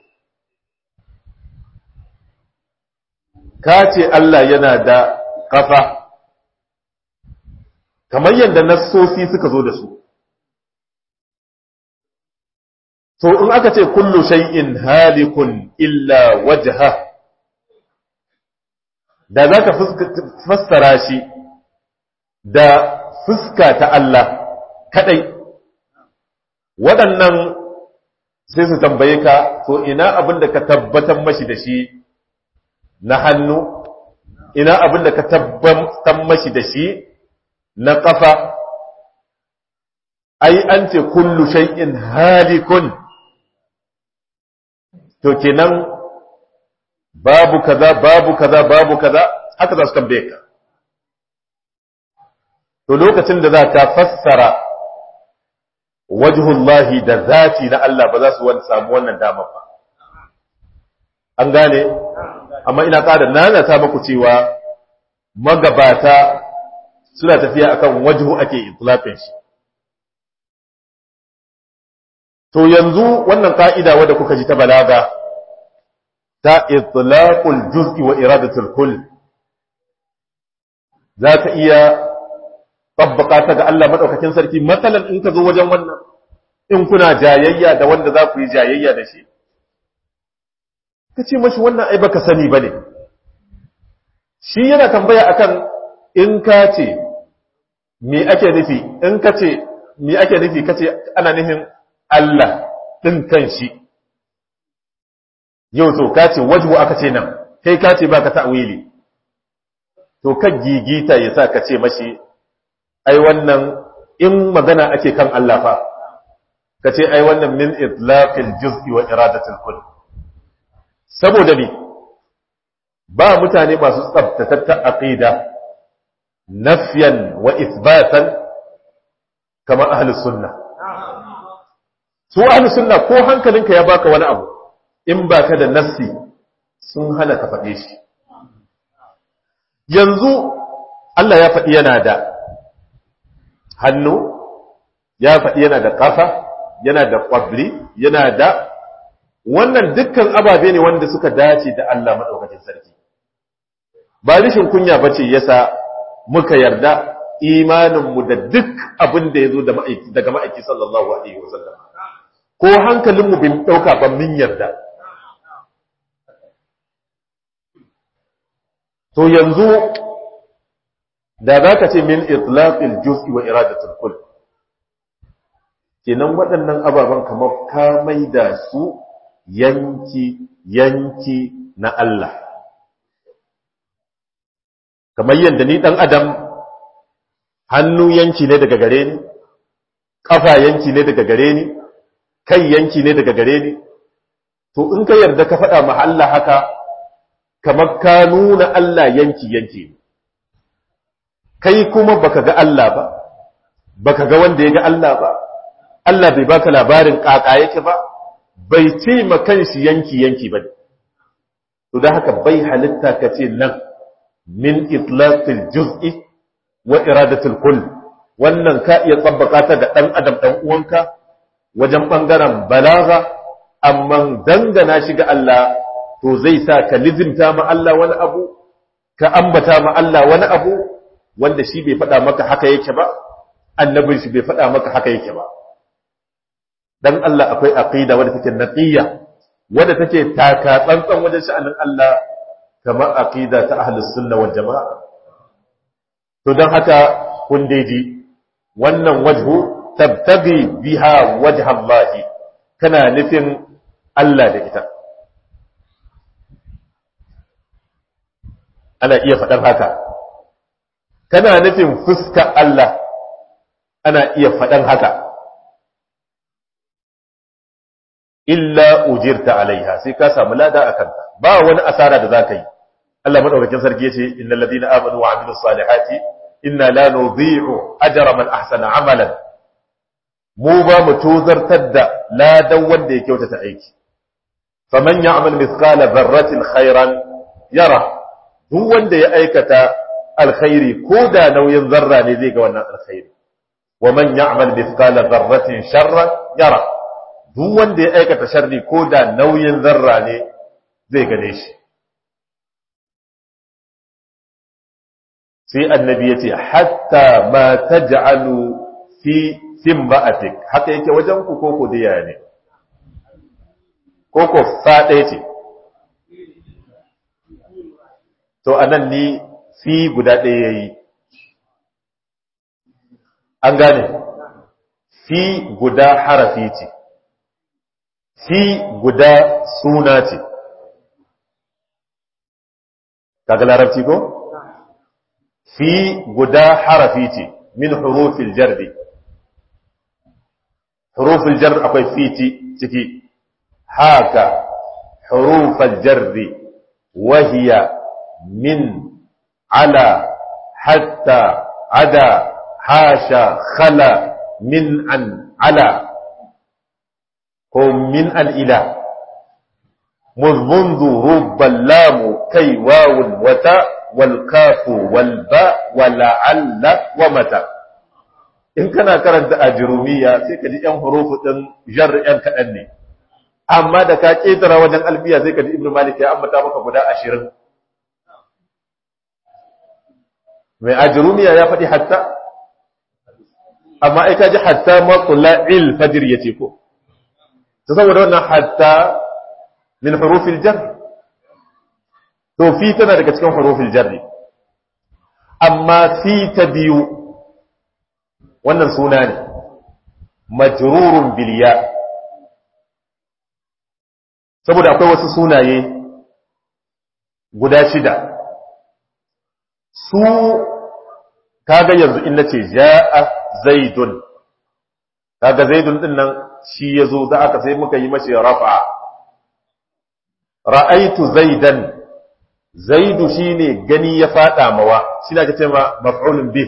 ka ce Allah yana da ƙafa. kamar yadda nassosi suka zo da su to in aka ce kullu shay'in halikun illa wajha da zaka fassara shi da fuska ta Allah kadai waɗannan sai su tambaye ka to ina abin da ka tabbatar mashi da shi na hannu ina abin da ka tabbatar mashi da shi na ƙafa, ai, an ce kullu shay'in halikun, to kenan babu kaza, babu kaza, babu kaza, haka za su tambaye ka. To lokacin da za ta fassara wajhullahi da zati na Allah ba za su samu wannan dama ba. An gane? Amma ina ƙada nanata muku cewa magabata suna tafiya akan wajhu ake itlaqin shi to yanzu wannan ka'ida wadda kuka ji ta balaga ta itlaqul juz'i wa iradatul kull za ka iya tabbaka ta ga Allah madaukakin sarki matsalan in ka zo wajen wannan in kuna jayayya da wanda za ku yi jayayya da shi ka ce mashi wannan ai baka sani bane shi yana tambaya akan in ka ce me ake nufi in ka ce me ake nufi ka ce ana nufin Allah ɗin kan shi yau to ka ce wajhu aka ce nan kai ka ce baka ta'wili to ka gigita ya sa ka ce mashi ai wannan in magana ake kan Allah fa ka ce ai wannan min itlaqil juz'i wa iradatil kull saboda ne ba mutane masu tsabtatattar aqida nafyan wa isbatan kamar ahlus sunna su ahlus sunna ko hankalinka ya baka wani abu in baka da nassi sun hana ka faɗe shi yanzu Allah ya faɗi yana da hannu ya faɗi yana da ƙafa yana da ƙwabri yana da wannan dukkan ababe ne wanda suka dace da Allah maɗaukacin sarki ba rishin kunya ba ce yasa muka yarda imaninmu da duk abin da ya zo daga ma'aiki sallallahu alaihi wasallam ko hankalinmu bin ɗauka ba min yarda to yanzu da za ka ce min itlaqil juz'i wa iradatul kull kenan waɗannan ababen kamar ka maida su yanki yanki na Allah kamar yadda ni ɗan adam hannu yanki ne daga gare ni ƙafa yanki ne daga gare ni kai yanki ne daga gare ni to in ka yarda ka faɗa ma Allah haka kamar ka nuna Allah yanki yanki ne kai kuma baka ga Allah ba baka ga wanda ya ga Allah ba Allah bai baka labarin kaka yake ba bai ce ma kanshi yanki yanki ba to da haka bai halitta ka ce nan min itlaqil juz'i wa iradatul kull wannan ka iya tsabbaka ta ga dan adam dan uwanka wajen bangaren balaga amma dangana shi ga Allah to zai sa ka lizimta ma Allah wani abu ka ambata ma Allah wani abu wanda shi bai faɗa maka haka yake ba annabin shi bai faɗa maka haka yake ba dan Allah akwai aqida wadda take naqiyya wadda take taka tsantsan wajen sha'anin Allah kamar aqida ta ahlus sunna wal jamaa to dan haka kun daiji wannan wajhu tabtagi biha wajha Allah kana nufin Allah da ita ana iya faɗar haka kana nufin fuska Allah ana iya faɗan haka illa ujirta alaiha sai ka samu lada a kanta ba wani asara da za ka yi Allah madaukakin sarki yace innal ladina amanu wa amilus salihati inna la nudhi'u ajra man ahsana amalan mu ba mu tozartar da ladan wanda ya kyautata aiki faman ya'mal mithqala dharratin khairan yara duk wanda ya aikata alkhairi ko da nauyin zarra ne zai ga wannan alkhairi wa man ya'mal mithqala dharratin sharran yara duk wanda ya aikata sharri ko da nauyin zarra ne zai gane shi sai annabi ya ce hatta ma taj'alu fi simba'atik haka yake wajen ku koko diya ne koko fa ɗaya ce to anan ni fi guda ɗaya yayi an gane fi guda harafi ce fi guda suna ce kaga larabci ko fi guda harafi ce min hurufil jarri hurufil jar akwai fi ciki haka hurufal jarri wahiya min ala hatta ada hasha khala min an ala ko min al'ila منذ رب اللام كي واو وتاء والكاف والباء ولعل ومتى in kana karanta ajrumiya sai ka ji yan hurufu din jar yan kaɗan ne amma da ka ƙetara wajen albiya sai ka ji ibnu malik ya ambata maka guda ashirin mai ajrumiya ya faɗi hatta amma ai ka ji hatta matla'il fajr yace ko ta saboda wannan hatta min hurufil jar to fi tana daga cikin hurufil jarri amma fi ta biyu wannan suna ne majrurun biliya saboda akwai wasu sunaye guda shida su kaga yanzu in nace ja'a zaidun kaga zaidun din nan shi yazo da aka sai muka yi mashi rafa ra'aitu zaidan zaidu shine gani ya fada mawa shi na kace ma maf'ulun bih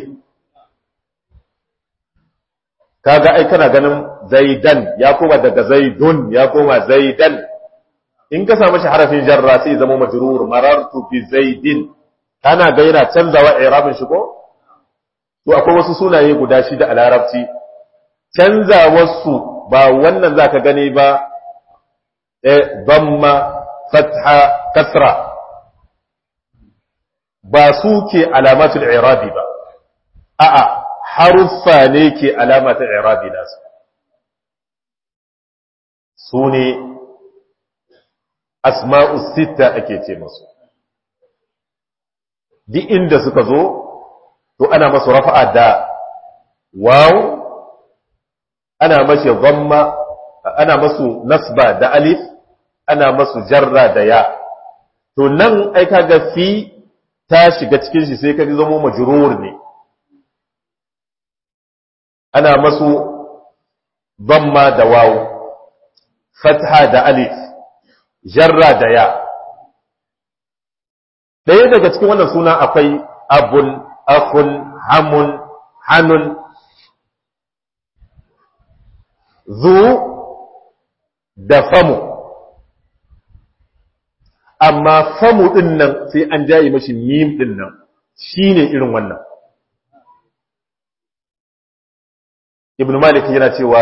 kaga ai kana ganin zaidan ya koma daga zaidun ya koma zaidan in ka samu shi harafin jarra sai zama majrur marartu bi zaidin kana ga yana canzawa i'rabin shi ko to akwai wasu sunaye guda shida a larabci canzawarsu ba wannan zaka gani ba eh damma fatha kasra ba su ke alamatul i'rabi ba a'a haruffa ne ke alamatul i'rabi nasu su ne asma'u sita ake ce masu duk inda suka zo to ana masu rafa'a da waw ana mashi dhamma ana masu nasba da alif ana masu jarra da ya to nan ai kaga fi ta shiga cikin shi sai ka zama majrur ne ana masu dhamma da waw fatha da alif jarra da ya ɗaya daga cikin wannan suna akwai abun akun hamun hanun zu da famu amma famu ɗin nan sai an jaye mashi mim ɗin nan shi ne irin wannan ibn malik yana cewa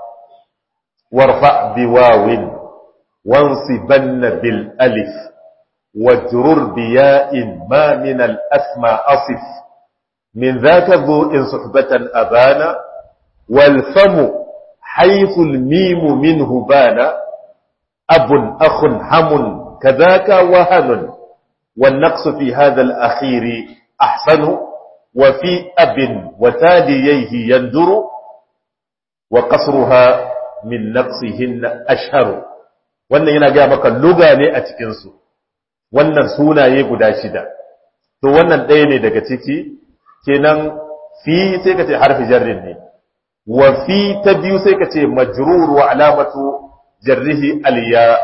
warfa biwawin wansibanna bil alif واجرر بياء ما من الأسماء أصف من ذاك ذو إن صحبة أبانا والفم حيث الميم منه بان أب أخ هم كذاك وهن والنقص في هذا الأخير أحسن وفي أب وتاليه يندر وقصرها من نقصهن أشهر wannan yana gaya maka luga ne a cikinsu wannan sunaye guda shida to wannan ɗaya ne daga ciki kenan fi sai ka ce harfi jarrin ne wa fi ta biyu sai ka ce majrur wa alamatu jarrihi aliya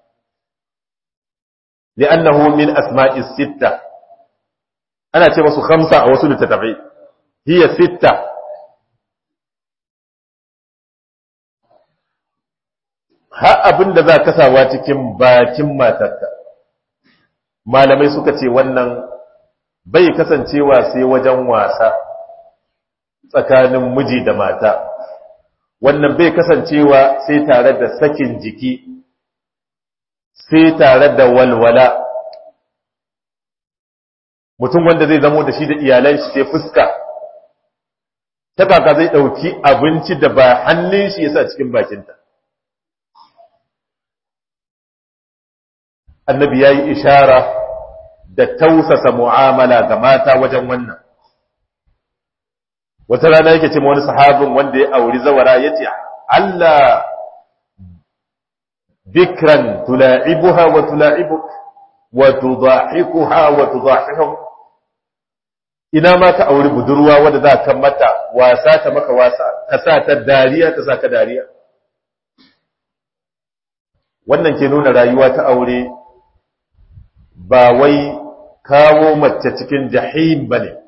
li'annahu min asma'i sitta ana ce masu khamsa a wasu littattafai hiya sitta har abin da za ka sawa cikin bakin matarka malamai suka ce wannan bai kasancewa sai wajen wasa tsakanin miji da mata wannan bai kasancewa sai tare da sakin jiki sai tare da walwala mutum wanda zai zamo da shi da iyalan shi sai fuska ta kaka zai ɗauki abinci da ba hannun shi yasa cikin bakinta annabi ya yi ishara da tausasa mu'amala ga mata wajen wannan wata rana yake ce wani sahabin wanda ya auri zawara ya ce Allah bikran tula'ibuha wa tula'ibuk wa tudahikuha wa tudahihum ina ma ka auri budurwa wadda za ka mata wasa ta maka wasa ka sa ta dariya ta sa ka dariya wannan ke nuna rayuwa ta aure ba wai kawo mace cikin jahim ba ne.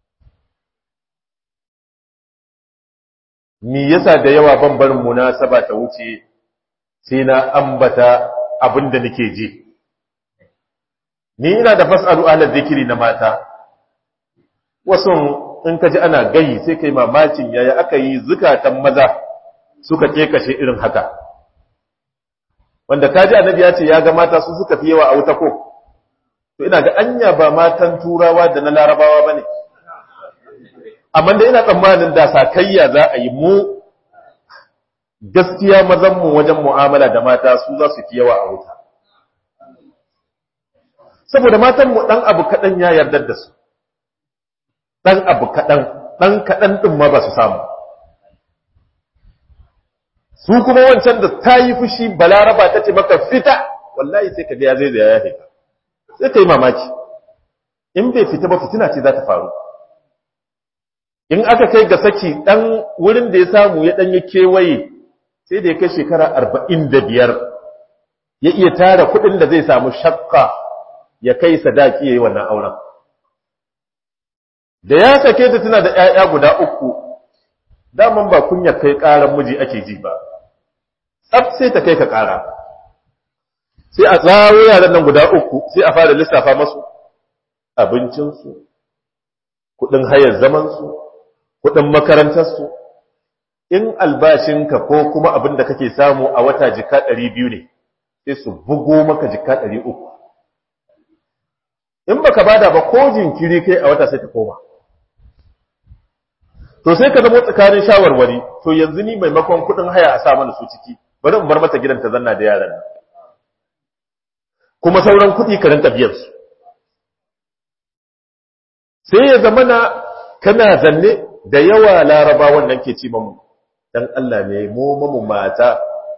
Mi yasa da yawa ban barin munasaba ta wuce sai na ambata abin da nake ji. Ni ina da fas'alu ala zikiri na mata, wasu in ka ji ana gayi sai kai mamakin yaya aka yi zukatan maza suka kashe irin haka. Wanda ka ji annabi ya ce ya ga mata su suka fi yawa a wuta ko? to ina ga anya ba matan turawa da na larabawa ba ne amma da ina tsammanin da sakayya za a yi mu gaskiya mazanmu wajen mu'amala da mata su za su fi yawa a wuta saboda matanmu ɗan abu kaɗan ya yarda da su ɗan abu kaɗan ɗan kaɗan ɗin ma ba su samu su kuma wancan da ta yi fushi balaraba ta ce maka fita wallahi sai ka ga ya zai da ya fita sai ka yi mamaki in bai fita ba fitina ce za ta faru in aka kai ga saki ɗan wurin da ya samu ya ɗanyi kewaye sai da ya kai shekara arba'in da biyar ya iya tara kuɗin da zai samu shakka ya kai sadaki ya yi wannan auren da ya sake ta tana da ‘ya'ya guda uku daman ba kunya kai ƙaran miji ake ji ba tsaf sai ta kai ka ƙara sai a tsaro yaran nan guda uku sai a fara lissafa masu abincinsu kudin hayar zamansu kudin makarantarsu in albashinka ko kuma abin da kake samu a wata jika ɗari biyu ne sai su bugo maka jika ɗari uku in baka bada ba ko jinkiri kai a wata sai ta koma to sai ka zama tsakanin shawarwari to yanzu ni maimakon kudin haya a sa mana su ciki bari in bar mata gidan ta zanna da yaran nan kuma sauran kuɗi ka rinka biyan su sai ya zama na kana zanne da yawa laraba wannan ke ci mamu dan Allah ne mu mamu mata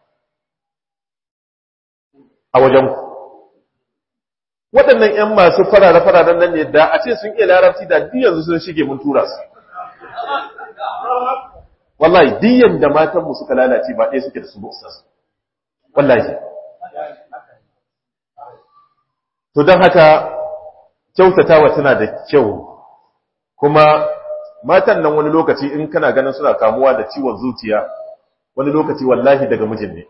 a wajen ku waɗannan ƴan masu farare-fararen nan ne da a ce sun iya larabci da duk yanzu sun shige mun tura su wallahi diyan da matanmu suka lalace ba ɗaya suke da su ba wallahi to don haka kyautatawa tana da kyau kuma matan nan wani lokaci in kana ganin suna kamuwa da ciwon zuciya wani lokaci wallahi daga mijin ne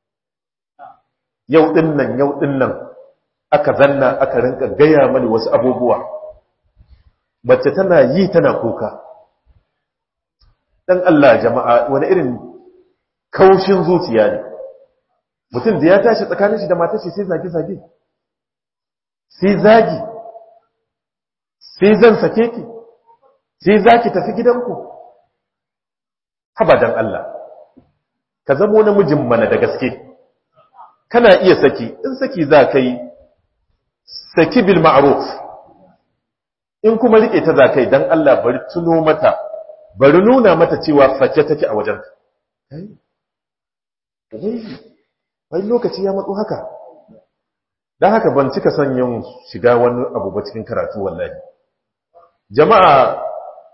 yau din nan yau din nan aka zanna aka rinka gaya mani wasu abubuwa mace tana yi tana kuka dan Allah jama'a wani irin kaushin zuciya ne mutum da ya tashi tsakanin shi da matar shi sai zage-zage sai zagi sai zan sake ki sai za ki tafi gidanku habadan Allah ka zamo namijin mana da gaske kana iya saki in saki za ka yi saki bil ma'ruf in kuma rike ta za ka yi don Allah bari tuno mata bari nuna mata cewa fake take a wajen wai lokaci ya matso haka don haka ban cika son yin shiga wani abu ba cikin karatu wallahi jama'a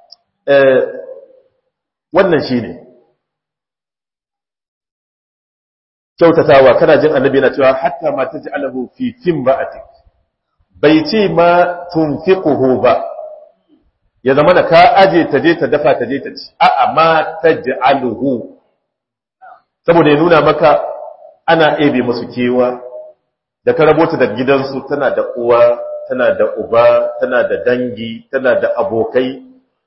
wannan shi ne kyautatawa kana jin annabi na cewa hatta ma ta ji alahu fi fin ba'atik bai ce ma tunfiquhu ba ya zama da ka aje ta je ta dafa ta je ta ci a'a ma ta ji aluhu saboda ya nuna maka ana ebe musu kewa da ka rabota da gidansu tana da uwa tana da uba tana da dangi tana da abokai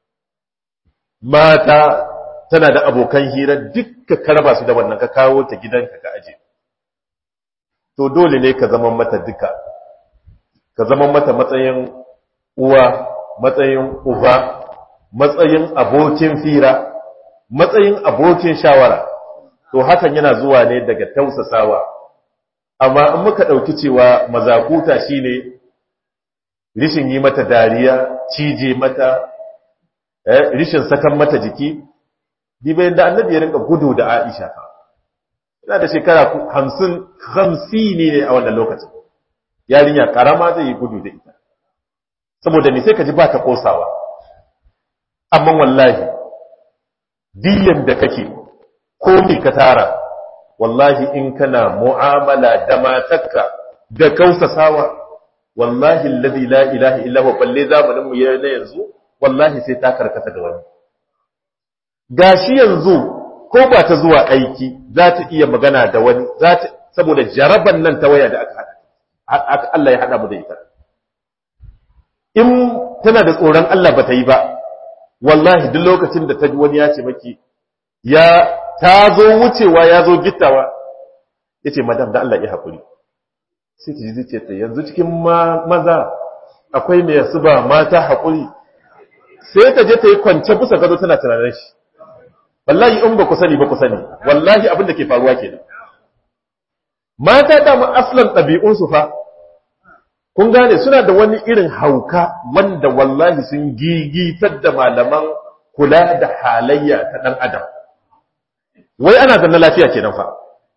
mata tana da abokan hira dukka ka raba su da wannan ka kawo ta gidanka ka aje to dole ne ka zama mata duka ka zama mata matsayin uwa matsayin uba matsayin abokin fira matsayin abokin shawara to hakan yana zuwa ne daga tausasawa amma in muka ɗauki cewa mazakuta shine rishin yi mata dariya cije mata rishin sakan mata jiki dibayin da annabi ya rinka gudu da aisha ina da shekara hamsin hamsini ne a wannan lokacin yarinya karama zai yi gudu da ita saboda me sai ka ji ba ta kosawa amma wallahi diyan da kake ko me ka tara wallahi in kana mu'amala da matarka da kausasawa wallahi alladhi la ilaha illa huwa balle zamanin mu na yanzu wallahi sai ta karkata ga wani gashi yanzu ko ba ta zuwa aiki za ta iya magana da wani za ta saboda jaraban nan ta waya da aka hada Allah ya hada mu da ita in tana da tsoron Allah ba ta yi ba wallahi duk lokacin da ta ji wani ya ce maki ya ta zo wucewa ya zo gittawa ya ce madam da Allah ya haƙuri sai ta ji zuciya ta yanzu cikin maza akwai mai su ba mata haƙuri sai ta je ta yi kwance bisa gado tana tunanin shi wallahi in ba ku sani ba ku sani wallahi abin da ke faruwa kenan mata da mu aslan ɗabi'unsu fa kun gane suna da wani irin hauka wanda wallahi sun gigitar da malaman kula da halayya ta ɗan adam wai ana zanna lafiya kenan fa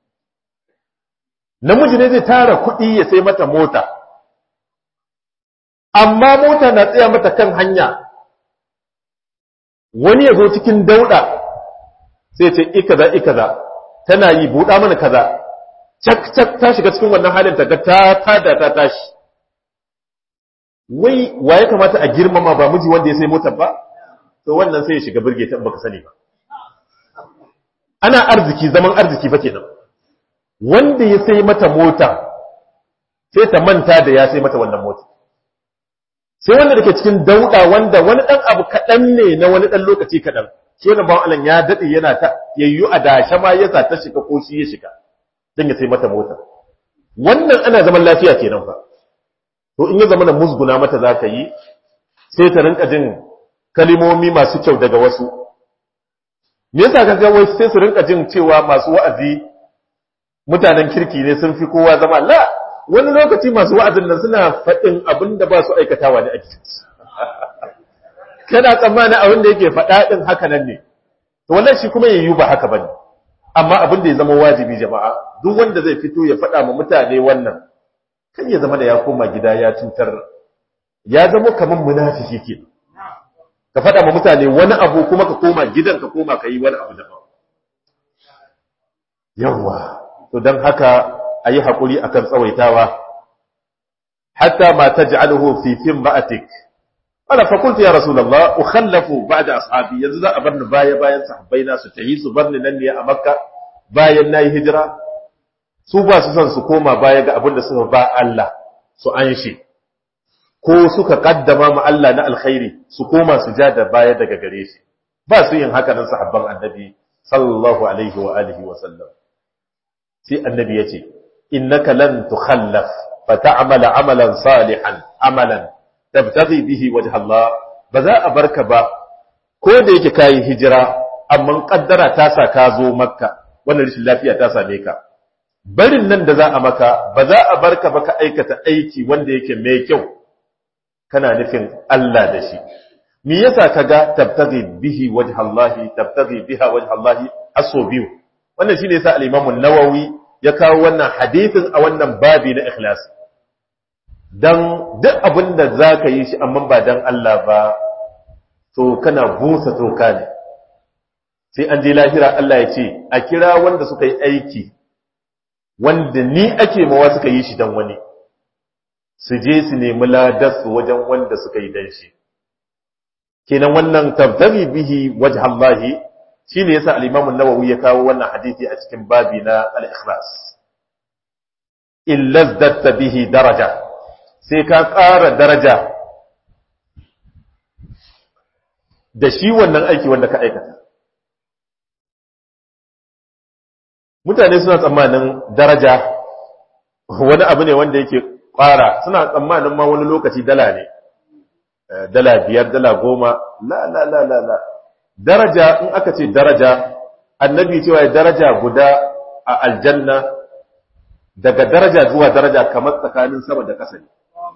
namiji ne zai tara kuɗi ya sai mata mota amma mota na tsaya mata kan hanya wani ya zo cikin dauɗa sai ce ikaza ikaza tana yi buɗa mana kaza cak cak ta shiga cikin wannan halin ta ga ta tada ta tashi wai wa ya kamata a girmama ba miji wanda ya sai motar ba to wannan sai ya shiga birge ta baka sani ba ana arziki zaman arziki fa kenan wanda ya sai mata mota sai ta manta da ya sai mata wannan mota sai wanda dake cikin dauda wanda wani dan abu kadan ne na wani dan lokaci kadan shi wannan bawan Allah ya dade yana ta yayyu a dashe ma yasa ta shiga ko shi ya shiga dan ya sai mata mota wannan ana zaman lafiya kenan fa to in ya zama na musguna mata zaka yi sai ta rinka jin kalimomi masu kyau daga wasu me yasa kaga wai sai su rinka jin cewa masu wa'azi mutanen kirki ne sun fi kowa zama la wani lokaci masu wa'azin nan suna faɗin abin da ba su aikatawa ne a gidansu kana tsammanin abin da yake faɗa ɗin haka nan ne to wallahi shi kuma yayi ba haka bane amma abin da ya zama wajibi jama'a duk wanda zai fito ya faɗa ma mutane wannan kan ya zama da ya koma gida ya cutar ya zama kamar munafiki ke ka faɗa ma mutane wani abu kuma ka koma gidan ka koma ka yi wani abu daban yawwa to don haka a yi haƙuri a kan tsawaitawa hatta ma ta ji'aluhu fi fin ba'atik ana fakultu ya rasulallah ukhallafu ba'da ashabi yanzu za a bar ni baya bayan sahabbai na su tahi su bar ni nan ne a makka bayan nayi hijira su ba su son su koma baya ga abin da suka ba Allah su an shi ko suka kaddama ma Allah na alkhairi su koma su ja da baya daga gare shi ba su yin haka nan sahabban annabi sallallahu alaihi wa alihi wa sallam sai annabi yace innaka lan tukhallaf fa ta'mala amalan salihan amalan tabtaghi bihi wajha Allah ba za a barka ba ko da yake kai hijira amma kaddara ta sa ka zo makka wannan rashin lafiya ta same ka barin nan da za a maka ba za a barka ba ka aikata aiki wanda yake mai kyau kana nufin Allah da shi me yasa kaga tabtaghi bihi wajha Allah tabtaghi biha wajha Allah aso biyu wannan shine yasa al-Imam an-Nawawi ya kawo wannan hadithin a wannan babi na ikhlasi dan duk abin da za ka yi shi amma ba dan Allah ba to kana busa toka ne sai an je lahira Allah ya ce a kira wanda suka yi aiki wanda ni ake mawa suka yi shi dan wani su je su nemi ladarsu wajen wanda suka yi dan shi kenan wannan tabtaghi bihi wajha Allah shine yasa al-Imam an-Nawawi ya kawo wannan hadisi a cikin babi na al-ikhlas illa zadda bihi daraja sai ka ƙara daraja da shi wannan aiki wanda ka aikata mutane suna tsammanin daraja wani abu ne wanda yake ƙara suna tsammanin ma wani lokaci dala ne dala biyar dala goma la la la la la daraja in aka ce daraja annabi cewa daraja guda a aljanna daga daraja zuwa daraja kamar tsakanin sama da ƙasa ne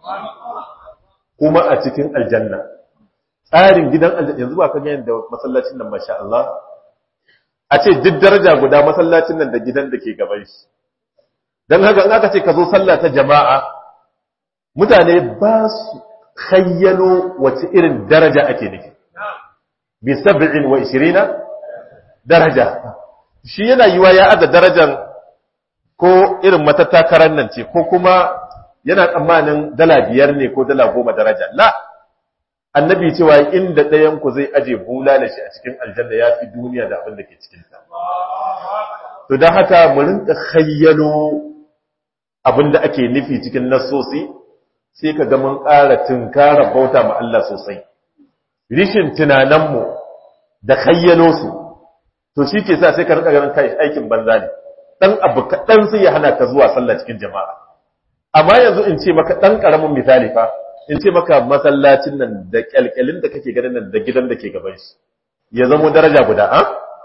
kuma a cikin aljanna tsarin gidan aljanna yanzu ba ka ga yadda masallacin nan masha Allah a ce duk daraja guda masallacin nan da gidan da ke gaban shi don haka in aka ce ka zo sallah ta jama'a mutane ba su khayyalo wace irin daraja ake nufi bi sab'in wa ishirina daraja shi yana yiwa ya aza darajan ko irin matattakaran nan ce ko kuma yana tsammanin dala biyar ne ko dala goma daraja la annabi cewa inda ɗayan ku zai aje bula da shi a cikin aljanna ya fi duniya da abin da ke cikin ta to don haka mu rinka khayyalo abin da ake nufi cikin nasosi sai ka ga mun ƙara tunkara bauta ma Allah sosai rishin tunaninmu da khayyalo su to shi ke sa sai ka rinka ganin kai aikin banza ne dan abu kaɗan sai ya hana ka zuwa sallah cikin jama'a amma yanzu in ce maka ɗan ƙaramin misali fa in ce maka masallacin nan da kyalkyalin da kake ganin nan da gidan da ke gaban shi ya zamo daraja guda a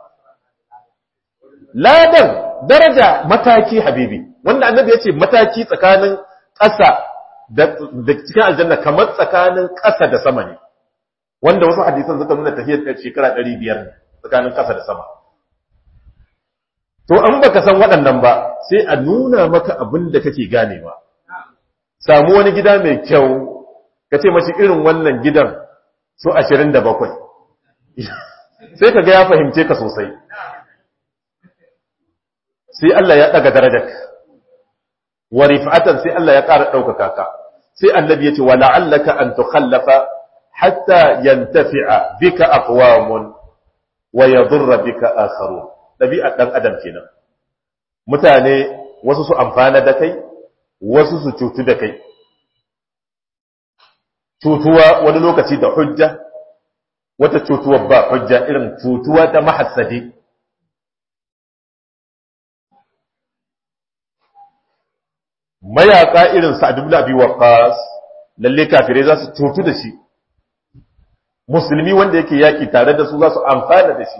ladan daraja mataki habibi wanda annabi ya ce mataki tsakanin ƙasa da cikin aljanna kamar tsakanin ƙasa da sama ne wanda wasu hadisan suka nuna tafiyar shekara ɗari biyar ne tsakanin ƙasa da sama to an baka san waɗannan ba sai a nuna maka abin da kake ganewa samu wani gida mai kyau ka ce mashi irin wannan gidan su ashirin da bakwai sai ka ga ya fahimce ka sosai sai Allah ya ɗaga darajar wa rif'atan sai Allah ya ƙara ɗaukaka ka sai annabi ya ce wa la'allaka an tukhallafa hatta yantafi'a bika aqwamun wa yadurra bika akharun ɗabi'ar ɗan adam kenan mutane wasu su amfana da kai wasu su cutu da kai cutuwa wani lokaci da hujja wata cutuwa ba hujja irin cutuwa ta mahassadi mayaka irin sa'ad ibn abi waqqas lalle kafirai za su cutu da shi musulmi wanda yake yaki tare da su za su amfana da shi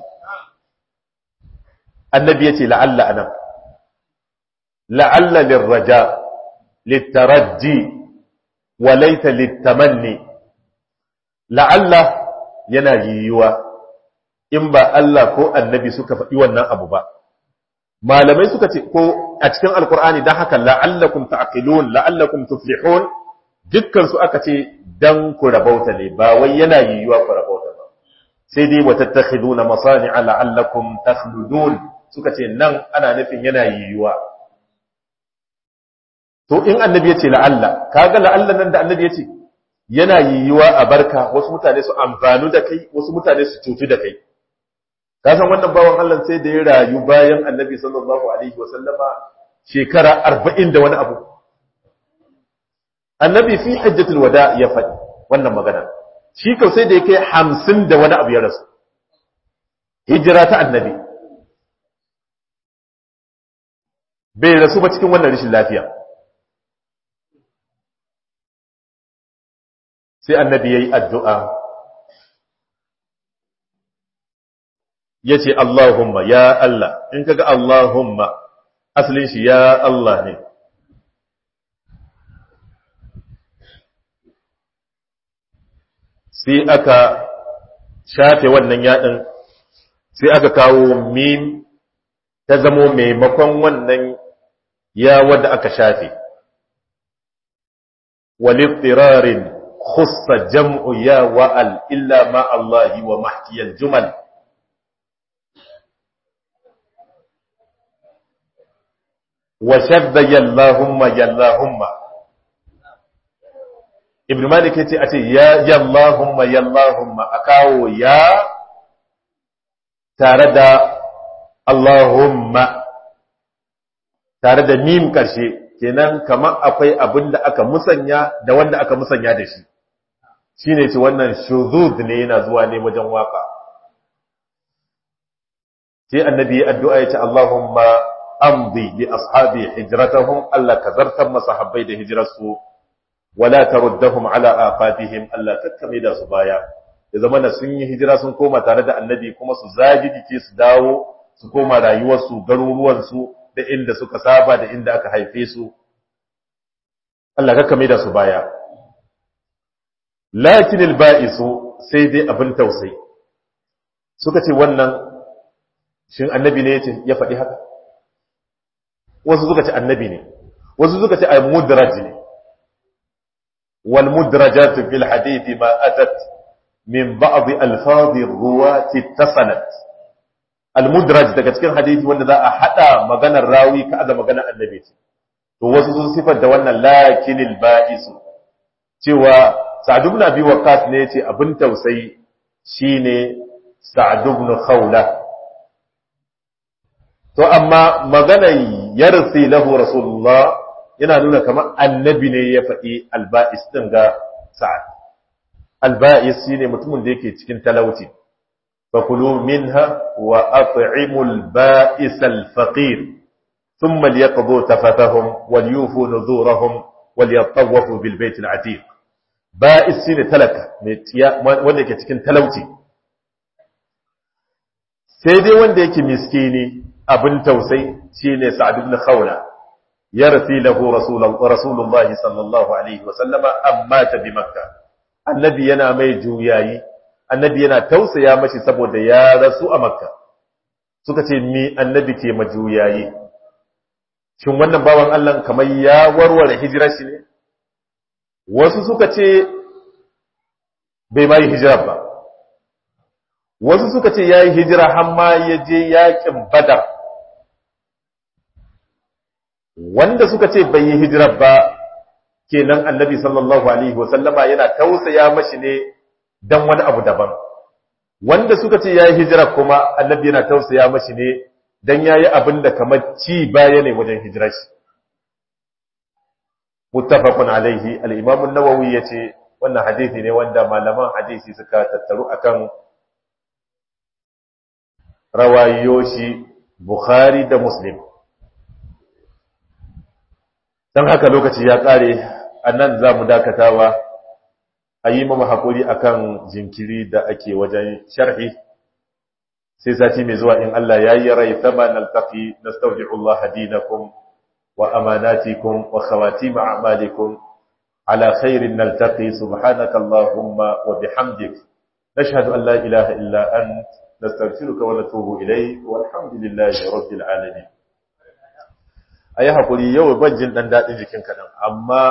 annabi yace la'alla anan la'alla lirraja littaraji wa laita littamanni la'alla yana yiwuwa in ba Allah ko annabi suka faɗi wannan abu ba malamai suka ce ko a cikin alkur'ani dan haka la'allakum ta'qilun la'allakum tuflihun dukkan su aka ce dan ku rabauta ne ba wai yana yiwuwa ku rabauta ba sai dai wa tattakhiduna masani'a la'allakum takhludun suka ce nan ana nufin yana yiwuwa to in annabi ya ce la'alla kaga la'alla nan da annabi ya ce yana yiwuwa a barka wasu mutane su amfanu da kai wasu mutane su cutu da kai ka san wannan bawan Allah sai da ya rayu bayan annabi sallallahu alaihi wa sallama shekara 40 da wani abu annabi fi hajjatul wada ya faɗi wannan magana shi kau sai da ya kai 50 da wani abu ya rasu hijira ta annabi bai rasu ba cikin wannan rashin lafiya sai annabi ya yi addu'a ya ce Allahumma ya Allah in kaga Allahumma asalin shi ya Allah ne sai aka shafe wannan yaɗin sai aka kawo mim ta zamo maimakon wannan ya wadda aka shafe walittirarin khussa jam'u ya wa'al illa ma Allah wa mahkiyal jumal wa shadda yallahumma yallahumma ibn malik yace a ce ya yallahumma yallahumma a kawo ya tare da Allahumma tare da mim karshe kenan kamar akwai abin da aka musanya da wanda aka musanya da shi shine ce wannan shuzud ne yana zuwa ne wajen waka sai annabi ya addu'a ya ce Allahumma amdi li ashabi hijratahum Allah ka zartar masahabbai da hijrarsu wala taruddahum ala aqabihim Allah kakkame da su baya ya zama na sun yi hijira sun koma tare da annabi kuma su zagi jike su dawo su koma rayuwarsu garuruwansu da inda suka saba da inda aka haife su Allah kakkame da su baya lakin alba'isu sai dai abin tausayi suka ce wannan shin annabi ne yace ya faɗi haka wasu suka ce annabi ne wasu suka ce ay mudraj ne wal mudrajat fil hadith ma atat min ba'd alfaz ruwat ittasalat al mudraj daga cikin hadisi wanda za a hada maganar rawi ka da maganar annabi ce to wasu sun sifar da wannan lakin alba'isu cewa sa'd ibn abi waqqas ne yace abin tausayi shine sa'd ibn khawla to amma maganar yarsi lahu rasulullah yana nuna kamar annabi ne ya faɗi alba'is ɗin ga sa'ad alba'is shine mutumin da yake cikin talauci fakulu minha wa at'imul ba'is al-faqir thumma liyaqdu tafatahum wal yufu nuzurahum wal yatawafu bil bayt al-atiq ba'is shine talaka wanda yake cikin talauci sai dai wanda yake miskini abin tausai shine Sa'ad ibn Khawla yarsi lahu Rasulullah sallallahu alaihi wa sallama amma ta bi Makka annabi yana mai juyayi annabi yana tausaya mashi saboda ya rasu a Makka suka ce mi annabi ke majuyayi shin wannan bawan Allah kamar ya warware hijirar shi ne wasu suka ce bai mai hijirar ba wasu suka ce ya yi hijira har ma ya je yakin badar wanda suka ce bai yi hijira ba kenan annabi sallallahu alaihi wasallama yana tausaya mashi ne dan wani abu daban wanda suka ce ya yi hijira kuma annabi yana tausaya mashi ne dan ya yi abin da kamar ci baya ne wajen hijirar shi muttafaqun alaihi al-imam an-nawawi yace wannan hadisi ne wanda malaman hadisi suka tattaru akan rawayoshi Bukhari da Muslim. Don haka lokaci ya ƙare, a nan za mu dakatawa a yi mama haƙuri a kan jinkiri da ake wajen sharhi, sai sati mai zuwa in Allah ya yi rai sama na altafi na staudi'ullah hadinakum wa amanatikum wa khawati ma'amalikum ala khairin naltaqi subhanaka Allahumma wa bihamdik nashhadu an la ilaha illa ant نستغفرك ونتوب إليك والحمد لله رب العالمين ayi hakuri yau ban jin dan dadin jikin kadan amma